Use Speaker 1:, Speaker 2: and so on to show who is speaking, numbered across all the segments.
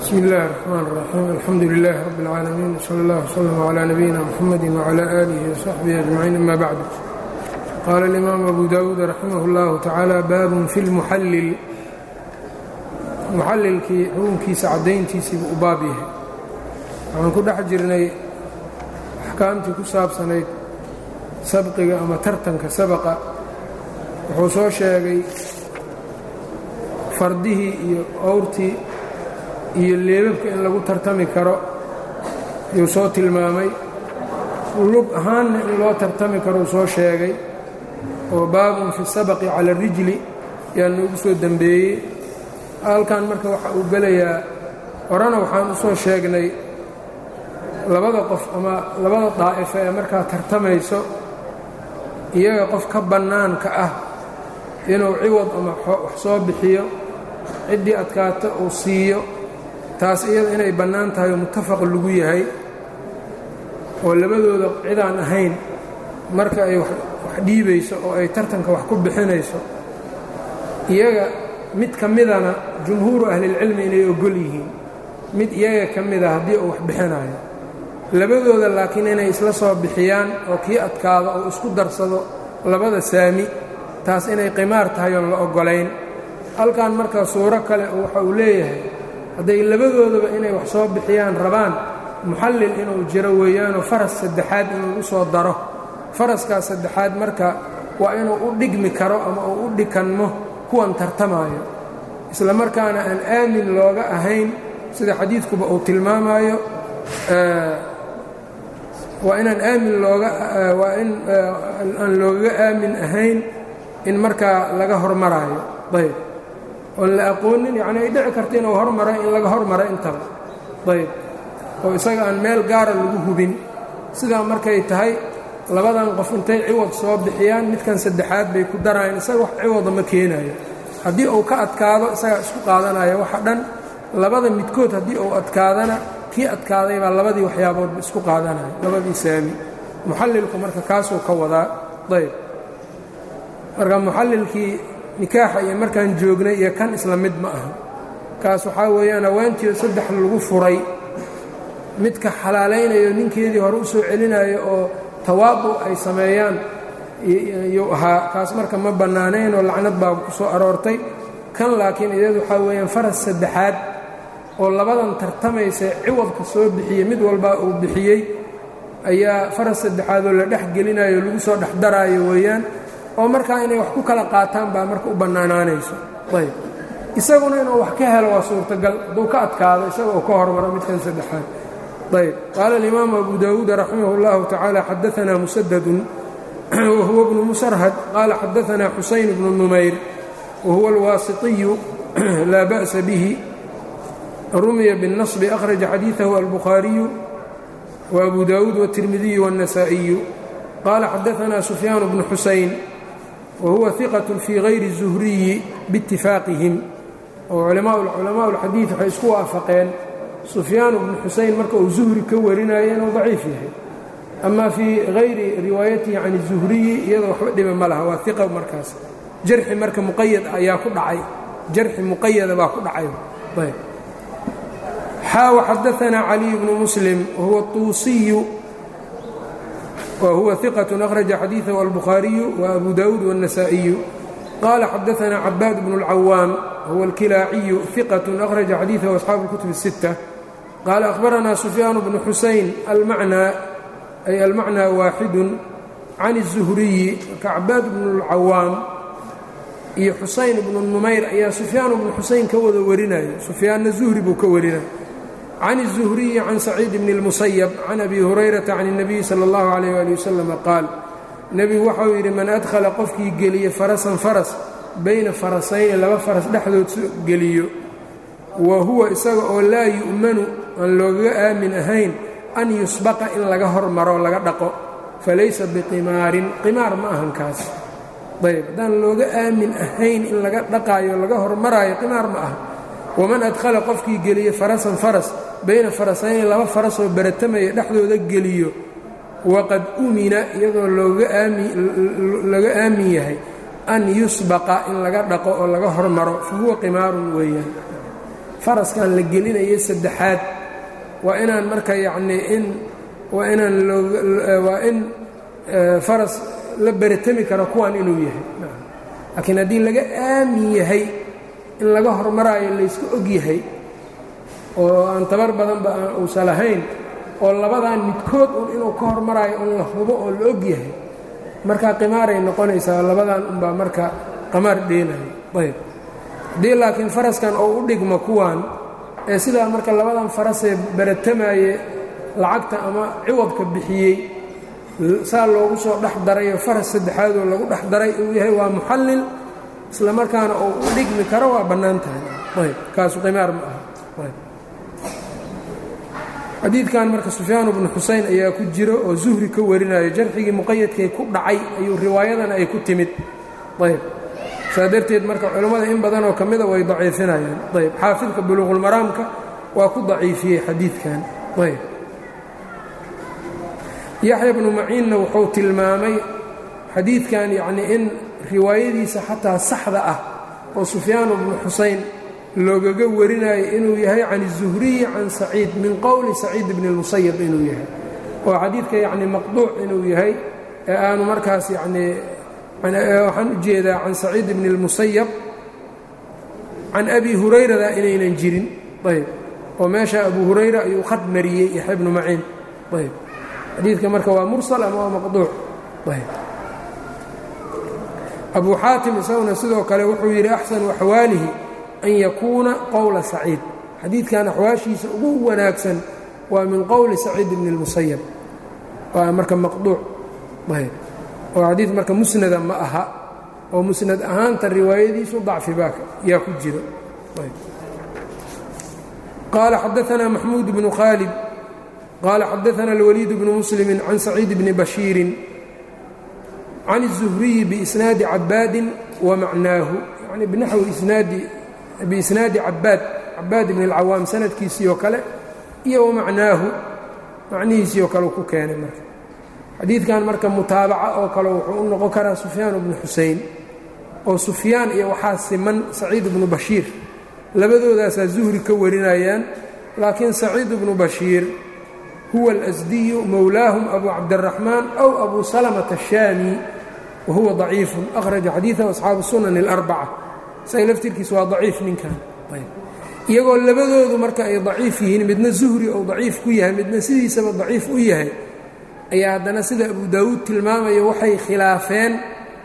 Speaker 1: bsmi اllahi الرحmn الرaxيim alxamdu لlah rb اlcaalamiin slى اllah وslm عlى nabiyina mxamadi وعlى آlihi وصaxbihi أجmaciin ama bacd qaala اlimaamu abu dawuud raximah اllahu tacaala baabun fi lmuxallil muxallilkii xukunkiisa caddayntiisiibuu u baab yahay waxaan ku dhex jirnay axkaamtii ku saabsanayd sabqiga ama tartanka sabaqa wuxuu soo sheegay fardihii iyo owrtii iyo leebabka in lagu tartami karo yuu soo tilmaamay lug ahaanna in loo tartami karou soo sheegay oo baabun fi sabaqi cala اrijli yaa noogu soo dembeeyey halkan marka waxa uu gelayaa horena waxaan u soo sheegnay labada qof ama labada daa'ifa ee markaa tartamayso iyaga qof ka bannaanka ah inuu ciwad ama wax soo bixiyo ciddii adkaato uu siiyo taas iyada inay bannaan tahay oo muttafaq lagu yahay oo labadooda cidaan ahayn marka ay wax dhiibayso oo ay tartanka wax ku bixinayso iyaga mid ka midana jumhuuru ahlilcilmi inay ogol yihiin mid iyaga ka mida haddii uu wax bixinayo labadooda laakiin inay isla soo bixiyaan oo kii adkaado oo isku darsado labada saami taas inay qimaar tahay oon la oggolayn halkan marka suuro kale waxa uu leeyahay hadday labadoodaba inay wax soo bixiyaan rabaan muxallil inuu jiro weeyaanoo faras saddexaad inuu u soo daro faraskaas saddexaad marka waa inuu u dhigmi karo ama uu u dhikanmo kuwan tartamaayo isla markaana aan aamin looga ahayn sida xadiidkuba uu tilmaamaayo waa inaan aamin looga waa in aan loogaga aamin ahayn in markaa laga hormaraayo ayb oon la aqoonin yacni ay dhici karta inuu hormaro in laga hormaro intaba ayb oo isaga aan meel gaara lagu hubin sidaa markay tahay labadan qof intay ciwad soo bixiyaan midkan saddexaad bay ku darayaan isaga wax ciwada ma keenayo haddii uu ka adkaado isagaa isku qaadanaya waxa dhan labada midkood haddii uu adkaadana kii adkaaday baa labadii waxyaaboodba isku qaadanaya labadii saami muxallilku marka kaasuu ka wadaa ayb marka muxallilkii nikaaxa iyo markaan joognay iyo kan isla mid ma aha kaas waxaa weeyaan hawaantiio saddex lagu furay midka xalaalaynayo ninkeedii hore u soo celinayo oo tawaadu ay sameeyaan yuu ahaa kaas marka ma bannaanayn oo lacnad baa ku soo aroortay kan laakiin iyadu waxaa weeyaan faras saddexaad oo labadan tartamaysa ciwadka soo bixiyey mid walbaa uu bixiyey ayaa faras saddexaad oo la dhex gelinayo lagu soo dhex daraayo weeyaan oo markaa inay wax ku kala qaataan baa marka u bannaanaanayso ayb isaguna inuu wax ka helo waa suurtagal hadduu ka adkaado isaga uu ka hormaro midkan saddexaad ayb qaala alimaamu abu dawuud raximah اllahu tacaala xadaanaa musadadun wahuwa bnu musarhad qaala xadaanaa xusayn bnu numayr wahuwa alwaasitiyu laa ba'sa bihi rumiya biالnaصbi akhraja xadiiثahu albukhaariyu وabu dawuud wالtirmidiyu wالنasaaئiyu qaala xadaanaa sufyaan bnu xusayn wahuwa ثiqaة fii غayri الزuhriyi biاtifaaqihim oo culamaء اlxadiiث waxay isku waafaqeen sufyaan bnu xusayn marka uu zuhri ka warinayo inuu daciif yahay ama fii hayri riwaayatihi can الzuhriyi iyadoo waxba dhiba ma laha waa iqa markaas jarxi marka muqayad ayaa ku dhacay jarxi muqayada baa ku dhacay xaaw xadaanaa caliy bnu muslim wahuwa tuusiyu whuwa ثiqة أkhraجa xadiiثahu albukhaariyu وabu dawuud والنasaaئiyu qaala xadaanaa cabaad bnu الcawaam huwa اlkilaaciyu ثiqaة أkhraجa xadiiثahu أصxaabu الkutub الsiتة qaala أkhbaranaa sufyaan bnu xusayn almacnaa ay almacnaa waaxidu can الزuhriyi kacabaad bnu الcawaam iyo xusayn bnu numayr ayaa sufyaan bnu xusayn ka wada warinayo sufyaanna zuhri buu ka warinaya can الزuhriyi can saciid bn الmusayb can abi hurayrata can الnabiyi salى اllahu عalيyh ali wasalam qaal nebigu waxau yidhi man adkhala qofkii geliye farasan faras bayna farasayni laba faras dhexdood geliyo wa huwa isaga oo laa yu'manu aan loogaga aamin ahayn an yusbaqa in laga hormaro laga dhaqo falaysa biqimaarin qimaar ma ahan kaas ayb haddaan looga aamin ahayn in laga dhaqaayo laga hormaraayo qimaar ma aha waman adkhala qofkii geliye farasan faras bayna farasayni laba farasoo baratamaya dhexdooda geliyo waqad umina iyadoo laga aamin yahay an yusbaqa in laga dhaqo oo laga hormaro fa huwa qimaarun weeyaan faraskan la gelinayo saddexaad waa inaan marka yacnii in waa inaan waa in faras la beratami karo kuwan inuu yahay laakiin haddii laga aamin yahay in laga hormaraayo laysku og yahay oo aan tabar badanba aan uusan lahayn oo labadan midkood un inuu ka hormaraayo un la hubo oo la og yahay markaa qimaaray noqonaysaa labadan unbaa marka qamaar dheenayo ayb haddii laakiin faraskan oo u dhigmo kuwan ee sidaa marka labadan farasee baratamaye lacagta ama ciwadka bixiyey saa loogu soo dhex darayoo faras saddexaadoo lagu dhex daray uu yahay waa muxallil isla markaana uu u dhigmi karo waa bannaan tahay ayb kaasu qimaar ma aha ayb xadiidkan marka sufyaan bnu xuseyn ayaa ku jiro oo zuhri ka warinayo jarxigii muqayadkay ku dhacay ayuu riwaayadana ay ku timid ayb saa darteed marka culammada in badanoo ka mida way daciifinayaan ayb xaafidka buluuqulmaraamka waa ku daciifiyey xadiidkan ayb yaxya bnu maciinna wuxuu tilmaamay xadiidkan yacnii in riwaayadiisa xataa saxda ah oo sufyaan bnu xuseyn loogaga warinayo inuu yahay can الzuhriyi can saciid min qowli saciid bni اlmusayab inuu yahay oo xadiidka yacni maqduuc inuu yahay ee aanu markaas yacnii waxaan u jeedaa can saciid bni اlmusayab can abi hurayrada inaynan jirin ayb oo meesha abu hurayra ayuu khad mariyey yaxya bnu maciin ayb xadiidka marka waa mursal ama waa maqduuc ayb abu xaatim isaguna sidoo kale wuxuu yidhi axsanu axwaalihi an yakuuna qowla saciid xadiidkan axwaashiisa ugu wanaagsan waa min qowli saciid bni اlmusayab waa marka maqduuc ayb oo xadiid marka musnada ma aha oo musnad ahaanta riwaayadiisu dacfi baa yaa ku jiro qaala xadaثna maxmuud bnu khaalid qaala xadaثna اlwaliid bnu muslimi can saciid bni bashiirin can الzuhriyi biisnaadi cabaadin wamacnaahu yani binaxwi isnaadi biisnaadi cabaad cabaad ibn اlcawaam sanadkiisii oo kale iyo wamacnaahu macnihiisii oo kale ku keenay marka xadiidkan marka mutaabaca oo kale wuxuu u noqon karaa sufyaan bnu xusein oo sufyaan iyo waxaa siman saciid bnu bashiir labadoodaasaa zuhri ka warinayaan laakiin saciid bnu bashiir huwa alasdiyu mowlaahum abu cabdiraxmaan aw abu salamata ashaami wa huwa daciifun akhraja xadiidahu asxaabu sunan اlarbaca isaga laftirkiisa waa daciif ninkan iyagoo labadoodu marka ay daciif yihiin midna zuhri ou daciif ku yahay midna sidiisaba daciif u yahay ayaa haddana sida abu daawuud tilmaamayo waxay khilaafeen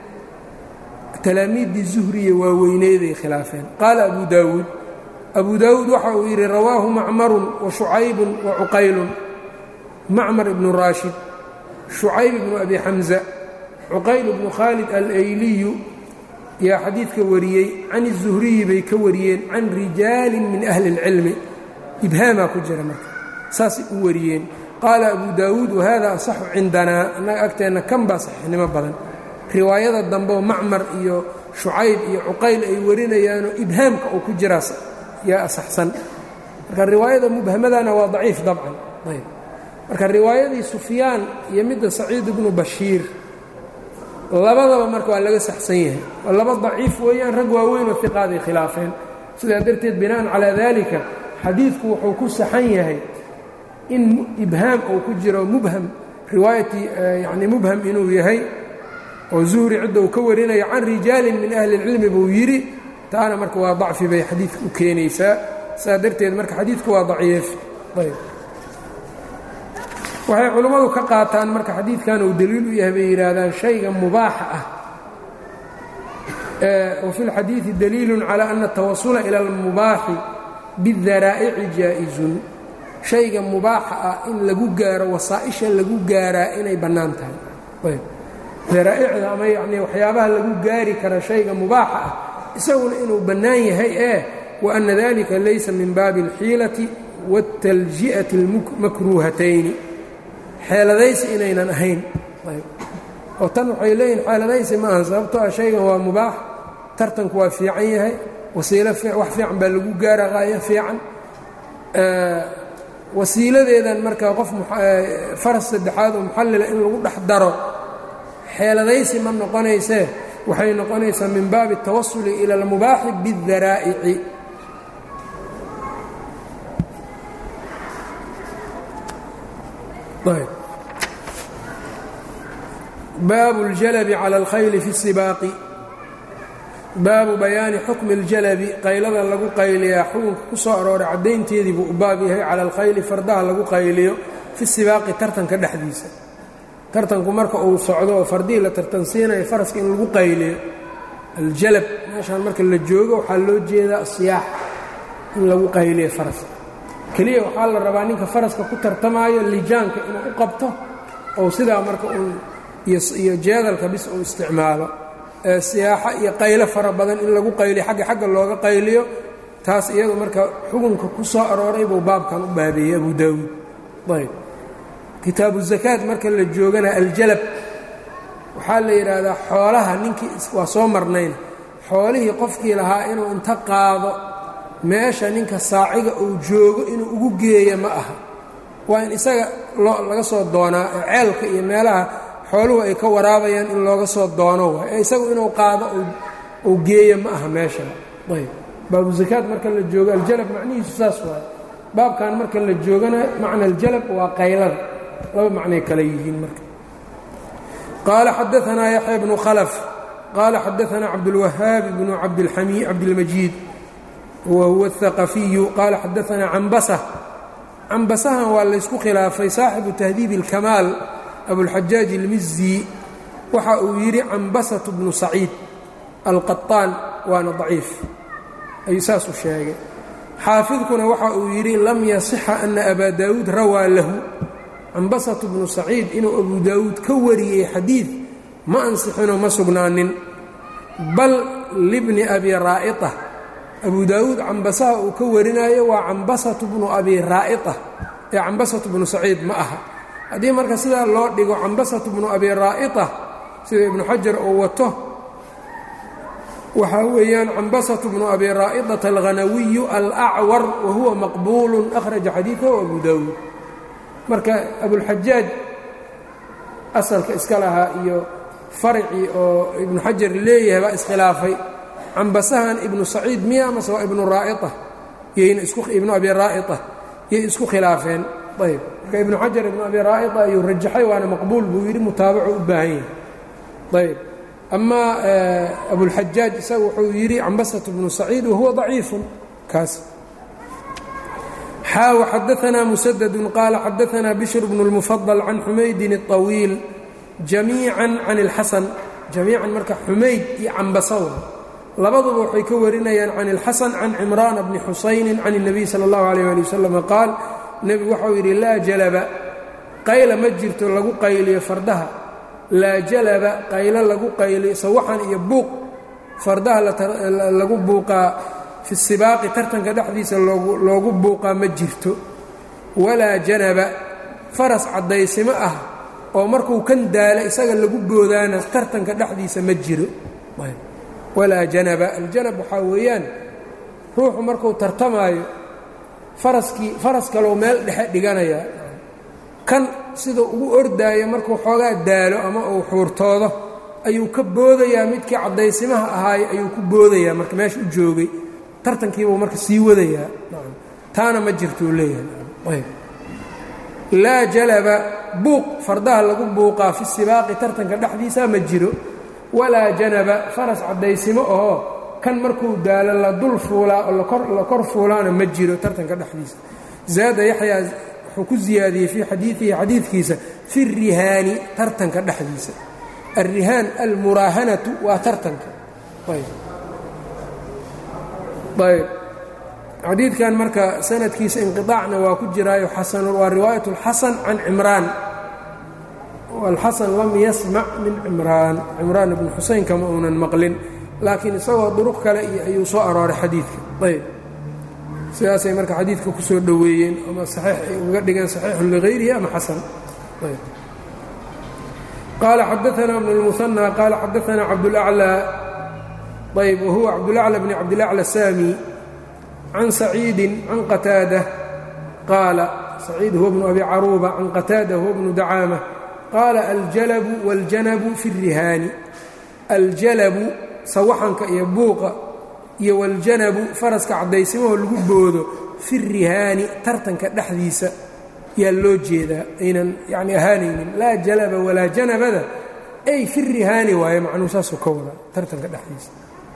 Speaker 1: talaamiiddii zuhriya waaweyneeday khilaafeen qaala abu daawuud abu daawuud waxa uu yidhi rawaahu macmarun wa shucaybun wa cuqaylun macmar ibnu raashid shucayb ibnu abi xamza cuqayl ibnu khaalid alayliyu yaa xadiidka wariyey can الzuhriyi bay ka wariyeen can rijaalin min ahli اlcilmi ibhaamaa ku jira marka saasay u wariyeen qaala abu daawuud wahada asaxu cindanaa annaga agteenna kan baa saxiixnimo badan riwaayada dambeoo macmar iyo shucayb iyo cuqayl ay warinayaanoo ibhaamka uu ku jiraa yaa asaxsan marka riwaayada mubhamadana waa daciif dabcan ayb marka riwaayadii sufyaan iyo midda saciid ibnu bashiir labadaba marka waa laga saxsan yahay oo laba daciif weeyaan rag waaweyn oo iqaaday khilaafeen sidaa darteed bina'an calaa daalika xadiidku wuxuu ku saxan yahay in ibhaam uu ku jiro mubham riwaayatii yani mubham inuu yahay oo zuhri cidda uu ka warinayo can rijaalin min ahli اlcilmi buu yidhi taana marka waa dacfi bay xadiidka u keenaysaa saa darteed marka xadiidku waa daciif ayb waxay culummadu ka qaataan marka xadiidkan uu daliil u yahay bay yidhaahdaan shayga mubaaxa ah wa fi اlxadiidi daliilu calى ana الtawasula ilى اlmubaaxi biاdaraa'ici jaa'iزun shayga mubaaxa ah in lagu gaaro wasaa'isha lagu gaaraa inay bannaan tahay ayb daraa'icda ama yacnii waxyaabaha lagu gaari kara shayga mubaaxa ah isaguna inuu bannaan yahay ee wa anna dalika laysa min baabi اlxiilati wاtalji'ati اlmakruuhatayni xeeladaysi inaynan ahayn oo tan waxay leeyihin xeeladaysi ma aha sababtoo ah shaygan waa mubaax tartanku waa fiican yahay wasiilo wax fiican baa lagu gaara qaayo fiican wasiiladeedan marka qof faras saddexaad oo muxallila in lagu dhex daro xeeladaysi ma noqonaysee waxay noqonaysaa min baabi الtawasuli ila اlmubaaxi biالdaraa'ici baabu اljalabi calى اlkhayli fi الsibaaqi baabu bayaani xukmi اljalabi qaylada lagu qayliyaa xukunka ku soo arooray caddaynteedii buu u baab yahay cala alkhayli fardaha lagu qayliyo fi sibaaqi tartanka dhexdiisa tartanku marka uu socdo oo fardihii la tartansiinayo faraska in lagu qayliyo aljalab meeshaan marka la joogo waxaa loo jeedaa asiyaax in lagu qayliyo faraska keliya waxaa la rabaa ninka faraska ku tartamaayo lijaanka inuu u qabto ou sidaa marka uun iyo jeedalka bis uu isticmaalo siyaaxo iyo qaylo fara badan in lagu qayliyo xagga xagga looga qayliyo taas iyadu marka xukunka ku soo arooray buu baabkan u baabeeyey abu daawuud ayb kitaabu zakaad marka la joogana aljalab waxaa la yidhaahdaa xoolaha ninkii waa soo marnayna xoolihii qofkii lahaa inuu inta qaado meesha ninka saaciga uu joogo inuu ugu geeyo ma aha waa in isaga laga soo doonaa ceelka iyo meelaha xooluhu ay ka waraabayaan in looga soo doono waay ee isagu inuu qaado uu geeyo ma aha meeshan ayb baabu zakaad marka la joogo aljalab macnihiisu saas waay baabkan marka la joogana macna aljalab waa qaylada laba macnay kale yihiin marka qaala xadaanaa yaxya bnu khalaf qaala xadaanaa cabdulwahaab bnu cabdilmajiid wa huwa athaqafiyu qaala xadaanaa cambasa cambasahan waa laysku khilaafay saaxibu tahdiib اlkamaal abulxajaaj ilmizi waxa uu yidhi cambasatu bnu saciid alqaطaan waana daciif ayuu saas u sheegay xaafidkuna waxa uu yidhi lam yasixa ana abaa daawuud rawaa lahu cambasatu bnu saciid inuu abu daawuud ka wariyey xadiid ma ansixinoo ma sugnaanin bal libni abi raa'ita abu daawuud cambasaha uu ka warinayo waa cambasatu bnu abi raa'ita ee cambasatu bnu saciid ma aha haddii marka sidaa loo dhigo cambasatu bnu abi raa'ita sida ibnu xajar uu wato waxaa weeyaan cambasatu bnu abi raa'idata alghanawiyu alacwar wa huwa maqbuulu akhraja xadiidahu abu daawuud marka abulxajaaj asalka iska lahaa iyo farcii oo ibnu xajar leeyahay baa iskhilaafay cambasahan ibnu saciid miya amase waa ibnu raa'ita yayna ibnu abi raa'ita yay isku khilaafeen ayb marka ibnu xajar ibnu abi raa'ita ayuu rajaxay waana maqbuul buu yidhi mutaabacu u baahan yahay ayb amaa abulxajaaj isaga wuxuu yidhi cambasatu bnu saciid wahuwa daciifun kaas xaaw xadaanaa musadadu qaala xadaanaa bishr bnu اlmufadل can xumaydin الطawiil jamiican can اlxasan jamiican marka xumayd iyo cambasawa labaduba waxay ka warinayaan can اlxasan can cimraana bni xusayni can الnabiy salى اllahu عalيه ali wasalam qaal nebigu waxau yidhi laa jalaba qayla ma jirto lagu qayliyo fardaha laa jalaba qaylo lagu qayliyo sawaxan iyo buuq fardaha lagu buuqaa fi sibaaqi tartanka dhexdiisa loogu buuqaa ma jirto walaa janaba faras caddaysimo ah oo markuu kan daala isaga lagu boodaana tartanka dhexdiisa ma jiro walaa janaba aljanab waxaa weeyaan ruuxu markuu tartamaayo faraskii faras kalou meel dhexe dhiganayaa kan siduu ugu ordaayo markuu xoogaa daalo ama uu xuurtoodo ayuu ka boodayaa midkii caddaysimaha ahaaye ayuu ku boodayaa marka meesha u joogay tartankiibuu marka sii wadayaa taana ma jirtuu leeyahay laa jalaba buuq fardaha lagu buuqaa fi sibaaqi tartanka dhexdiisa ma jiro walaa janaba faras caddaysimo ahoo kan markuu daalo la dul fuulaa oo la kor fuulaana ma jiro tartanka dhexdiisa zaada yaxyaa wuxuu ku ziyaadiyey fii xadiidihi xadiidkiisa fi rihaani tartanka dhexdiisa alrihaan almuraahanatu waa tartanka ayb xadiidkan marka sanadkiisa inqiطaacna waa ku jiraayo xasan waa riwaayat اlxasan can cimraan alxasan lam yasmac min cimraan cimraan ibnu xuseyn kama uunan maqlin laakiin isagoo duruq kale iyo ayuu soo arooray xadiidka ayb sidaasay marka xadiidka ku soo dhoweeyeen ama saxiix ay uga dhigeen saxiixun ligayrihi ama xasan ayb qaala xadaana bn اlmuhanى qaala xadaana cabdاlأclى ayb whuwa cabdulaclى bn cabdilaclى saami can saciidi can qataada qaala saciid huwa bnu abi caruuba can qataada huwa bnu dacaama qaala aljalabu waاljanabu fi الrihaani aljalabu sawaxanka iyo buuqa iyo waاljanabu faraska caddaysimahoo lagu boodo fi الrihaani tartanka dhexdiisa yaa loo jeedaa aynan yani ahaanaynin laa jalaba walaa janabada ay fi rihaani waaye macnuu saasuu ka wada tartanka dhexdiisa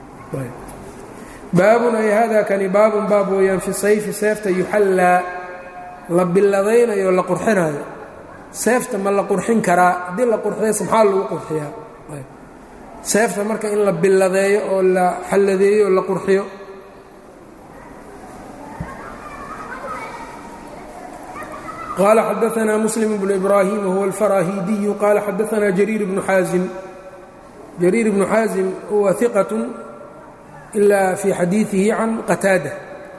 Speaker 1: baabun ay hada kani baabun baab weeyaan fi sayfi seefta yuxallaa la billadaynayo la qurxinaayo seefta ma la qurxin karaa haddii la qurxiyase maxaa lagu qurxiyaa seefta marka in la billadeeyo oo la xalladeeyo oo la qurxiyo qال xdثna mسلم بن إbrاhيm wهو الفrاhidiي qال xadثna جرير بن xاaزم جرير بن xاaزم huwa ثiqة إlا في xadيiثihi عan qتاadة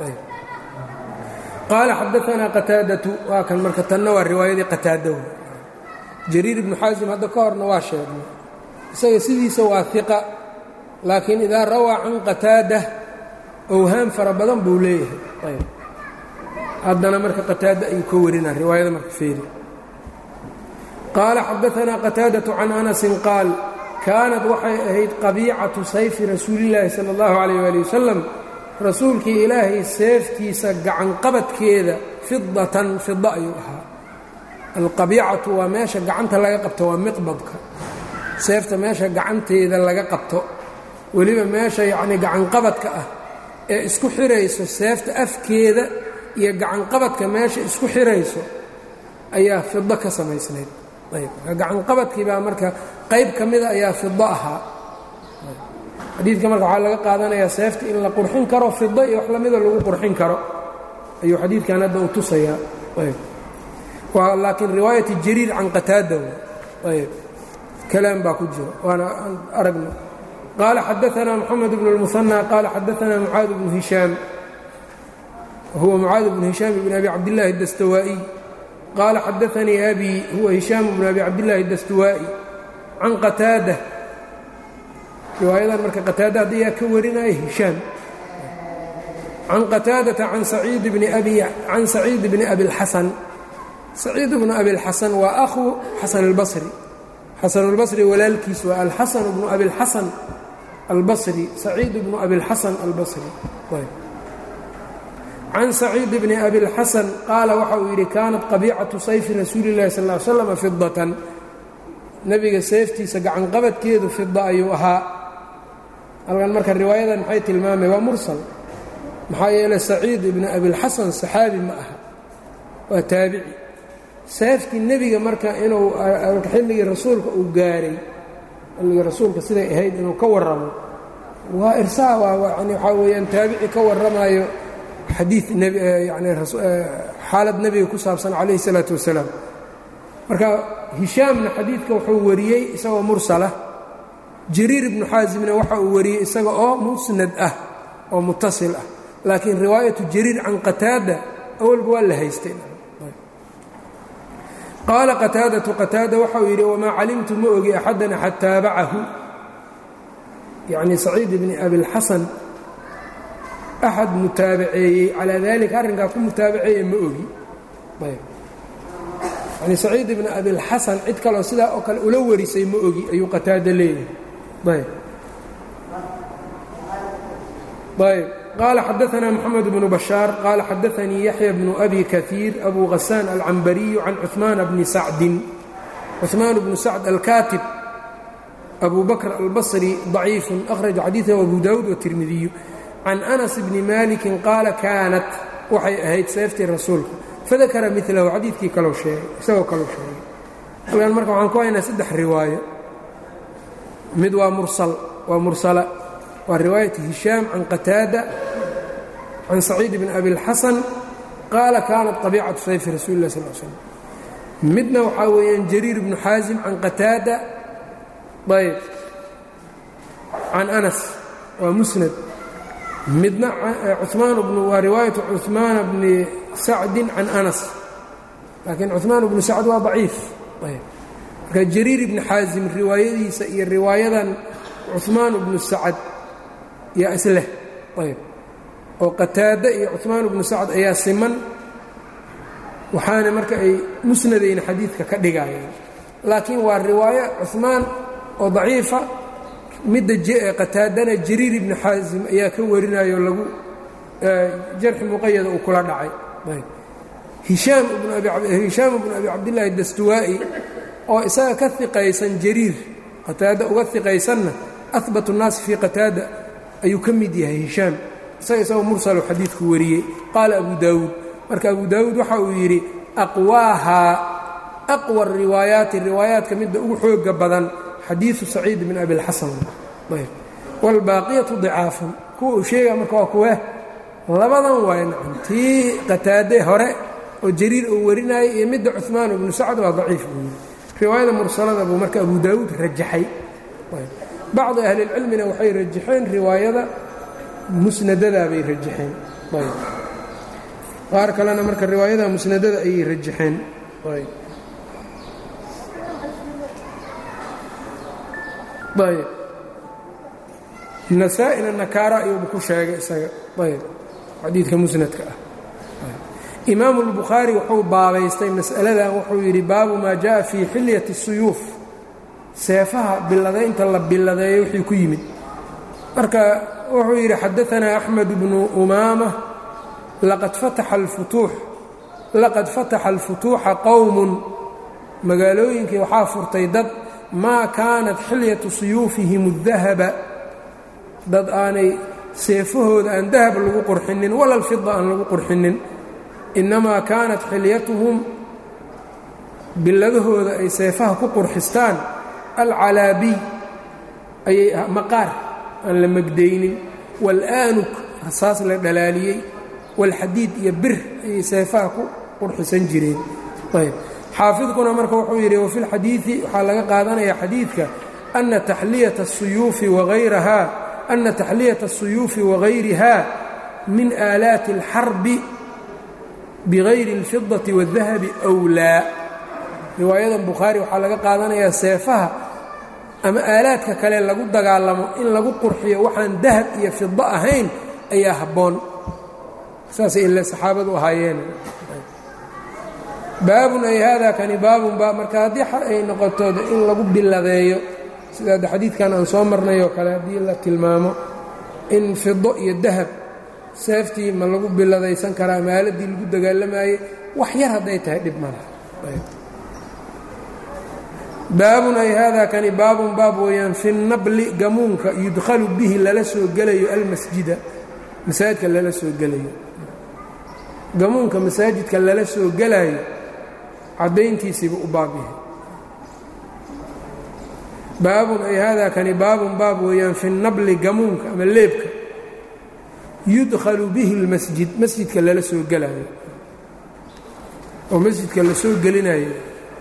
Speaker 1: qال xadثna qتاadaة waa kan marka tanna waa riwaayadii qتاada جرير بن xاaزم hadda ka horna waa sheegnay isaga sidiisa waa ثiqة laakiin إidaa rawىa can qتاadة أwhaam fara badan buu leeyahay haddana marka qataada ayuu ka warinaa riwaayada marka feeri qaala xadaanaa qataadaةu can anasin qaal kaanad waxay ahayd qabiicatu sayfi rasuulillaahi sala اllahu calayh ali wasalam rasuulkii ilaahay seeftiisa gacanqabadkeeda fidatan fida ayuu ahaa alqabiicatu waa meesha gacanta laga qabto waa miqbadka seefta meesha gacanteeda laga qabto weliba meesha yacnii gacanqabadka ah ee isku xirayso seefta afkeeda iyo gacanqabadka meesha isku xirayso ayaa fido ka samaysnayd ayb gacanqabadkii baa marka qayb ka mida ayaa fido ahaa xadiidka marka waxaa laga qaadanayaa seefta in la qurxin karo fido iyo wax lamida lagu qurxin karo ayuu xadiidkan hadda u tusayaa ayb waa laakiin riwaayati jariir can qataada ayb kalaam baa ku jiro waana aan aragno qaala xadaanaa moxamed bnu اlmuhanى qaala xadaanaa mucaad bnu hishaam huwa mucaad bnu hishaam bn abi cabdillaahi اdastawaa'iy qaala xadaanii abi huwa hishaam bnu abi cabdillaahi اdastuwaa'i can qataada riwaayadan marka qataada haddayaa ka warinaya hishaam can qataadata can saciid bni abi can saciid bni abi اlxasan saciid bnu abi اlxasan waa ahu xasan اlbasri xasan اlbasri walaalkiis waa alxasan bnu abi اlxasan albasri saciid bnu abi اlxasan albasri can saciid bni abi اlxasan qaala waxa uu yidhi kaanat qabiicatu sayfi rasuuli اllahi sal ly slam fidatan nebiga seeftiisa gacanqabadkeedu fida ayuu ahaa halkan marka riwaayadan maxay tilmaamay waa mursal maxaa yeelay saciid ibni abilxasan saxaabi ma aha waa taabici seeftii nebiga marka inuu xilligii rasuulka uu gaaray xilligii rasuulka siday ahayd inuu ka warramo waa irsaa yani waxaa weeyaan taabici ka warramayo xadiid yani xaalad nebiga ku saabsan calayhi الsalaatu wasalaam marka hishaamna xadiidka wuxuu wariyey isagoo mursala jariir ibnu xaasimna waxa uu wariyey isaga oo musnad ah oo mutasil ah laakiin riwaayatu jariir can qataada awalba waa la haystay qaala qataadatu qataada waxauu yidhi wamaa calimtu ma ogi axadan axad taabacahu yacni saciid ibni abilxasan axad mutaabaceeyey calaa dalika arrinkaa ku mutaabaceeye ma ogi yani saciid ibni abilxasan cid kaloo sidaa oo kale ula warisay ma ogi ayuu qataada leeyahay ayb ayb qaala xadaanaa moxamed bnu bashaar qaala xadaanii yaxya bnu abi kaiir abu hasaan alcambariyu can cuثmaana bni sacdin cuثmaan bnu sacd alkaatib abu bakr albasri ضaciifu akhraja xadiiثahu abu dawuud watirmidiyu can anas bni malikin qaala kaanat waxay ahayd seeftii rasuulka fadakara milahu xadiidkii kalou sheegay isagoo kalou sheegay halkan marka waxaan ku haynaa saddex riwaayo mid waa mursal waa mursala waa riwaayati hishaam can qataada can saciid bni abi اlxasan qaala kaanat طabiicatu sayfi rasuuli lah sal slm midna waxaa weeyaan jariir bnu xaasim can qataada ayb can anas waa musnad midna cumaan bnu waa riwaayatu cuثmaana bni sacdin can anas laakiin cuثmaan bnu sacd waa daciif marka jariir ibni xaasim riwaayadiisa iyo riwaayadan cuثmaan bnu sacd yaa isleh ayb oo qataada iyo cuثmaan bnu sacd ayaa siman waxaana marka ay musnadayna xadiidka ka dhigayeen laakiin waa riwaayo cuثmaan oo daciifa midda qataadana jariir ibni xaasim ayaa ka warinayo lagu jarxi muqayada uu kula dhacay hishaam ibnu abi cabdillaahi dastuwaa'i oo isaga ka iqaysan jariir qataada uga iqaysanna ahbat الnaasi fii qataada ayuu ka mid yahay hishaam isaga isagoo mursalo xadiidku wariyey qaala abu daawuud marka abu daawuud waxa uu yidhi aqwaahaa aqwa riwaayaati riwaayaadka midda ugu xooga badan xadiidu saciid bin abilxasan wاlbaaqiyatu dicaafun kuwa uu sheega marka waa kuwe labadan waay nacam tii qataade hore oo jariir uu warinayay iyo midda cuثmaan ibnu sacd waa daciif buu yidhi riwaayada mursalada buu marka abu daawuud rajaxay bacdi ahlilcilmina waxay rajaxeen riwaayada musnadadaa bay rajaxeen qaar kalena marka riwaayada musnadada ayay rajaxeen ayb nasaa-ina nakaara ayuuba ku sheegay isaga ayb xadiidka musnadka ah imaamu اlbukhaari wuxuu baabaystay mas'aladan wuxuu yidhi baabu maa jaءa fii xilyati الsuyuuf seefaha biladaynta la biladeeyo wixii ku yimid marka wuxuu yidhi xadaanaa axmed bnu umaama laqad fataxa alfutuuxa qowmun magaalooyinkii waxaa furtay dad maa kaanat xilyatu suyuufihim اdahaba dad aanay seefahooda aan dahab lagu qurxinin wala lfida aan lagu qurxinin innamaa kaanat xilyatuhum biladahooda ay seefaha ku qurxistaan alcalaabiy ayay maqaar aan la megdaynin waalaanuk rasaas la dhalaaliyey walxadiid iyo bir ayay seefaha ku qurxisan jireen ayb xaafidkuna marka wuxuu yidhi wafi lxadiidi waxaa laga qaadanaya xadiidka ana taxliyata الsuyuufi wagayraha ana taxliyata الsuyuufi wagayriha min aalaati اlxarbi bigayri اlfidaةi wالdahabi أwlaa riwaayadan bukhaari waxaa laga qaadanayaa seefaha ama aalaadka kale lagu dagaalamo in lagu qurxiyo waxaan dahab iyo fido ahayn ayaa habboon saasay ile saxaabadu ahaayeen baabun ay haadaa kani baabun ba marka haddii ay noqoto in lagu biladeeyo sida adde xadiidkan aan soo marnay oo kale haddii la tilmaamo in fido iyo dahab seeftii ma lagu biladaysan karaa ama aaladii lagu dagaalamayey wax yar hadday tahay dhib malaha baabun ay haadaa kani baabun baab weeyaan fi nabli gamuunka yudkhalu bihi lala soo gelayo almasjida masaajidka lala soo gelayo gamuunka masaajidka lala soo gelaayo caddayntiisiiba u baab yahay baabun ay haadaa kani baabun baab weeyaan fi nabli gamuunka ama leebka yudkhalu bihi اlmasjid masjidka lala soo gelaayo oo masjidka la soo gelinayo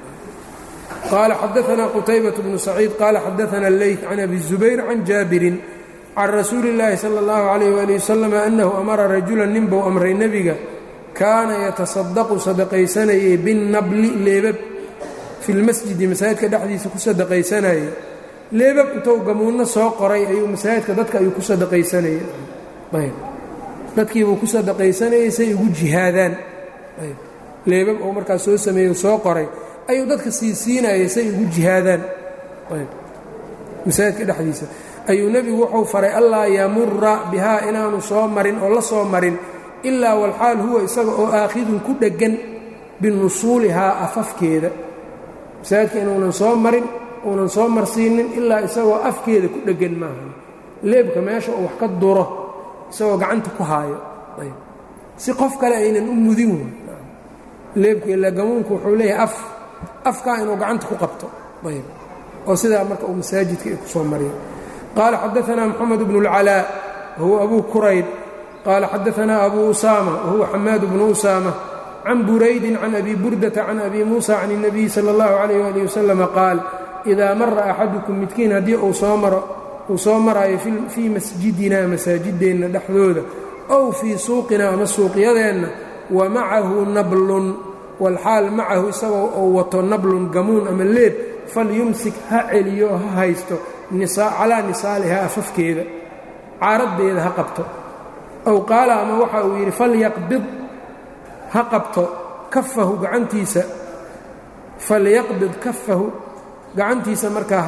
Speaker 1: qaala xadaanaa qutaybaة bnu saciid qaala xadaana اleyt can abi الzubayr can jaabirin can rasuuli اllaahi salى اllahu عalayh wali wasalam annahu amara rajula ninbuu amray nebiga kaana yatasadaqu sadaqaysanayay binnabli leebab fi lmasjidi masaajidka dhexdiisa ku sadaqaysanayay leebab intuu gamuunno soo qoray ayuu masaajidka dadka ayuu ku sadaqaysanayay ayb dadkiibuu ku sadaqaysanayay say ugu jihaadaan ayb leebab uu markaas soo sameeyey soo qoray ayuu dadka sii siinayay say ugu jihaadaan ayb masaajidka dhexdiisa ayuu nebigu wuxuu faray allaa yamura bihaa inaanu soo marin oo la soo marin ilaa walxaal huwa isaga oo aakhidun ku dheggan binusuulihaa afafkeeda masaajidka inuunan soo marin uunan soo marsiinin ilaa isagoo afkeeda ku dheggan maaha leebka meesha uu wax ka duro isagoo gacanta ku haayo ayb si qof kale aynan u mudin wey leebka ilaa gamuunku wuxuu leeyahay af afkaa inuu gacanta ku qabto ayb oo sidaa marka uu masaajidka ay ku soo mariya qaala xadaanaa moxamed bnu اlcalaa wahuwa abuu kurayb qaala xadaanaa abuu usaama wahuwa xamaad bnu usaama can buraydin can abi burdata can abi muusa can الnabiyi salى اllahu عalayh ali wasalama qaal idaa mara axadukum midkiin haddii uu soo maro uu soo maraayo fii masjidina masaajideenna dhexdooda ow fii suuqina ama suuqyadeenna wa macahu nablun walxaal macahu isagoo uu wato nablun gamuun ama leeb falyumsik ha celiyo ha haysto calaa nisaalihaa afafkeeda caaraddeeda ha qabto ow qaala ama waxa uu yidhi falyaqbid ha qabto kafahu gacantiisa falyaqbid kafahu gacantiisa markaa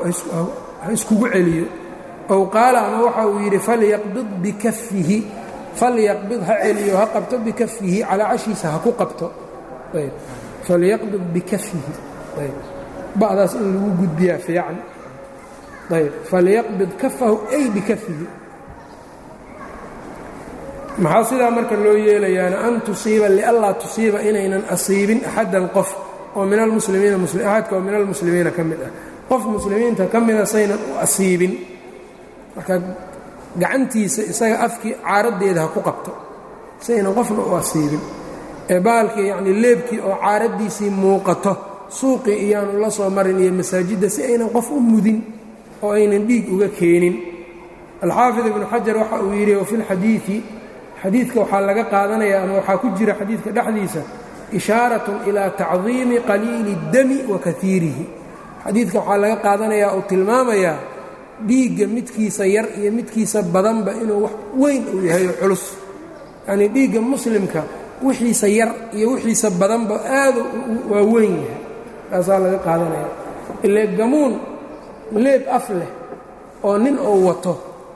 Speaker 1: ha iskugu celiyo ow qaala ama waxa uu yidhi falyaqbid bikafihi falyaqbid ha celiyo ha qabto bikafihi calaa cashiisa ha ku qabto ayb falyaqbid bikafihi ayb ba'daas in lagu gudbiyaa fiican ayb falyaqbid kafahu ay bikafihi maxaa sidaa marka loo yeelayaana an tusiiba lianlaa tusiiba inaynan asiibin axaddan qof oo min almuslimiina axadka oo min almuslimiina ka mid ah qof muslimiinta ka mida saynan u asiibin marka gacantiisa isaga afkii caaraddeeda ha ku qabto saynan qofna u asiibin ee baalkii yacnii leebkii oo caaraddiisii muuqato suuqii iyaanu la soo marin iyo masaajidda si aynan qof u mudin oo aynan dhiig uga keenin alxaafid ibnu xajar waxa uu yidhi wafi lxadiidi xadiidka waxaa laga qaadanaya ama waxaa ku jira xadiidka dhexdiisa ishaaratun ilaa tacdiimi qaliili اdami wa kaiirihi xadiidka waxaa laga qaadanayaa uu tilmaamayaa dhiigga midkiisa yar iyo midkiisa badanba inuu wax weyn uu yahay oo culus yacnii dhiigga muslimka wixiisa yar iyo wixiisa badanba aadu waa weyn yahay taasaa laga qaadanaya ile gamuun leeb af leh oo nin uu wato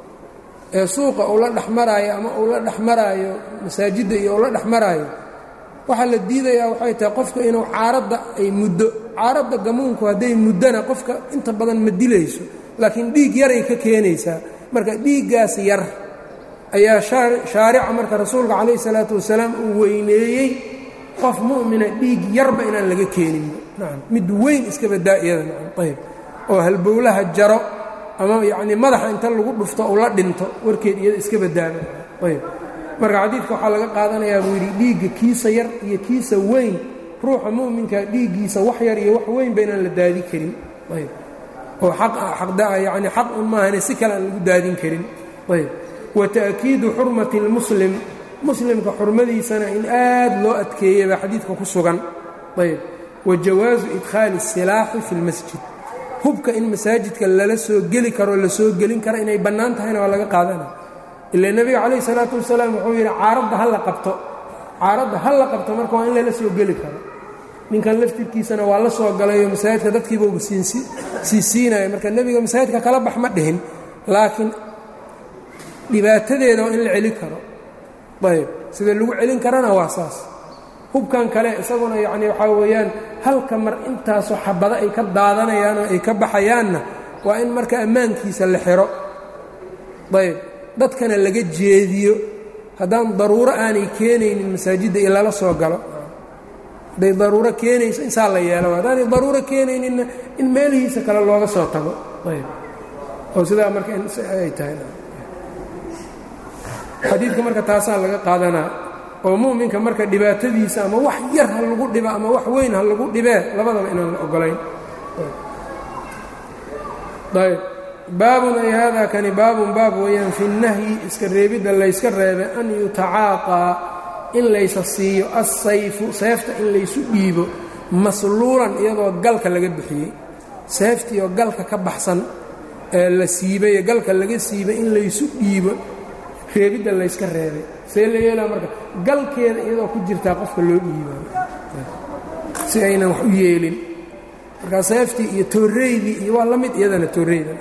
Speaker 1: ee suuqa uu la dhex maraayo ama uu la dhex maraayo masaajidda iyo uu la dhex maraayo waxaa la diidayaa waxay tahay qofka inuu caaradda ay muddo caaradda gamuunku hadday muddona qofka inta badan ma dilayso laakiin dhiig yaray ka keenaysaa marka dhiiggaas yar ayaa shaarica marka rasuulka calayh isalaatu wasalaam uu weyneeyey qof mu'mina dhiig yarba inaan laga keeninba nacam mid weyn iska badaa iyada nacam ayb oo halbowlaha jaro ama yacnii madaxa inta lagu dhufto uu la dhinto warkeed iyada iska badaaba ayb marka xadiidka waxaa laga qaadanayaa buu yidhi dhiigga kiisa yar iyo kiisa weyn ruuxa mu'minka dhiiggiisa wax yar iyo wax weynba inaan la daadin karin ayb oo yani xaq un maahane si kale aan lagu daadin karin ayb wa ta'kiidu xurmati اlmuslim muslimka xurmadiisana in aad loo adkeeyey baa xadiidka ku sugan ayb wa jawaasu idkhaali الsilaaxi fi اlmasjid hubka in masaajidka lala soo geli karo la soo gelin karo inay bannaan tahayna waa laga qaadana ila nebiga calayh isalaatu wasalaam wuxuu yidhi caaradda ha la qabto caaradda ha la qabto marka waa in lala soo geli karo ninkan laftirkiisana waa la soo galayo masaajidka dadkiibauba sii siinaya marka nebiga masaajidka kala bax ma dhihin laakiin dhibaatadeeda waa in la celin karo ayb sida lagu celin karana waa saas hubkan kale isaguna yacni waxaa weeyaan halka mar intaasoo xabado ay ka daadanayaanoo ay ka baxayaanna waa in marka ammaankiisa la xiro ayb dadkana laga jeediyo haddaan daruuro aanay keenaynin masaajidda in lala soo galo hadday daruuro keenayso insaa la yeelo haddaanay daruuro keenayninna in meelihiisa kale looga soo tago ayb oo sidaa marka ay tahay xadiidka marka taasaa laga qaadanaa oo mu'minka marka dhibaatadiisa ama wax yar ha lagu dhiba ama wax weyn ha lagu dhibee labadaba inaan la ogolayn ayb baabun ay haadaa kani baabun baab weeyaan fi nahyi iska reebidda layska reebay an yutacaaqaa in laysa siiyo assayfu seefta in laysu dhiibo masluulan iyadoo galka laga bixiyey seeftii oo galka ka baxsan ee la siibaye galka laga siibay in laysu dhiibo reebidda layska reebay see la yeelaa marka galkeeda iyadoo ku jirtaa qofka loo dhiibaayo si aynan wax u yeelin markaa seeftii iyo tooreydii iyo waa la mid iyadana tooreyda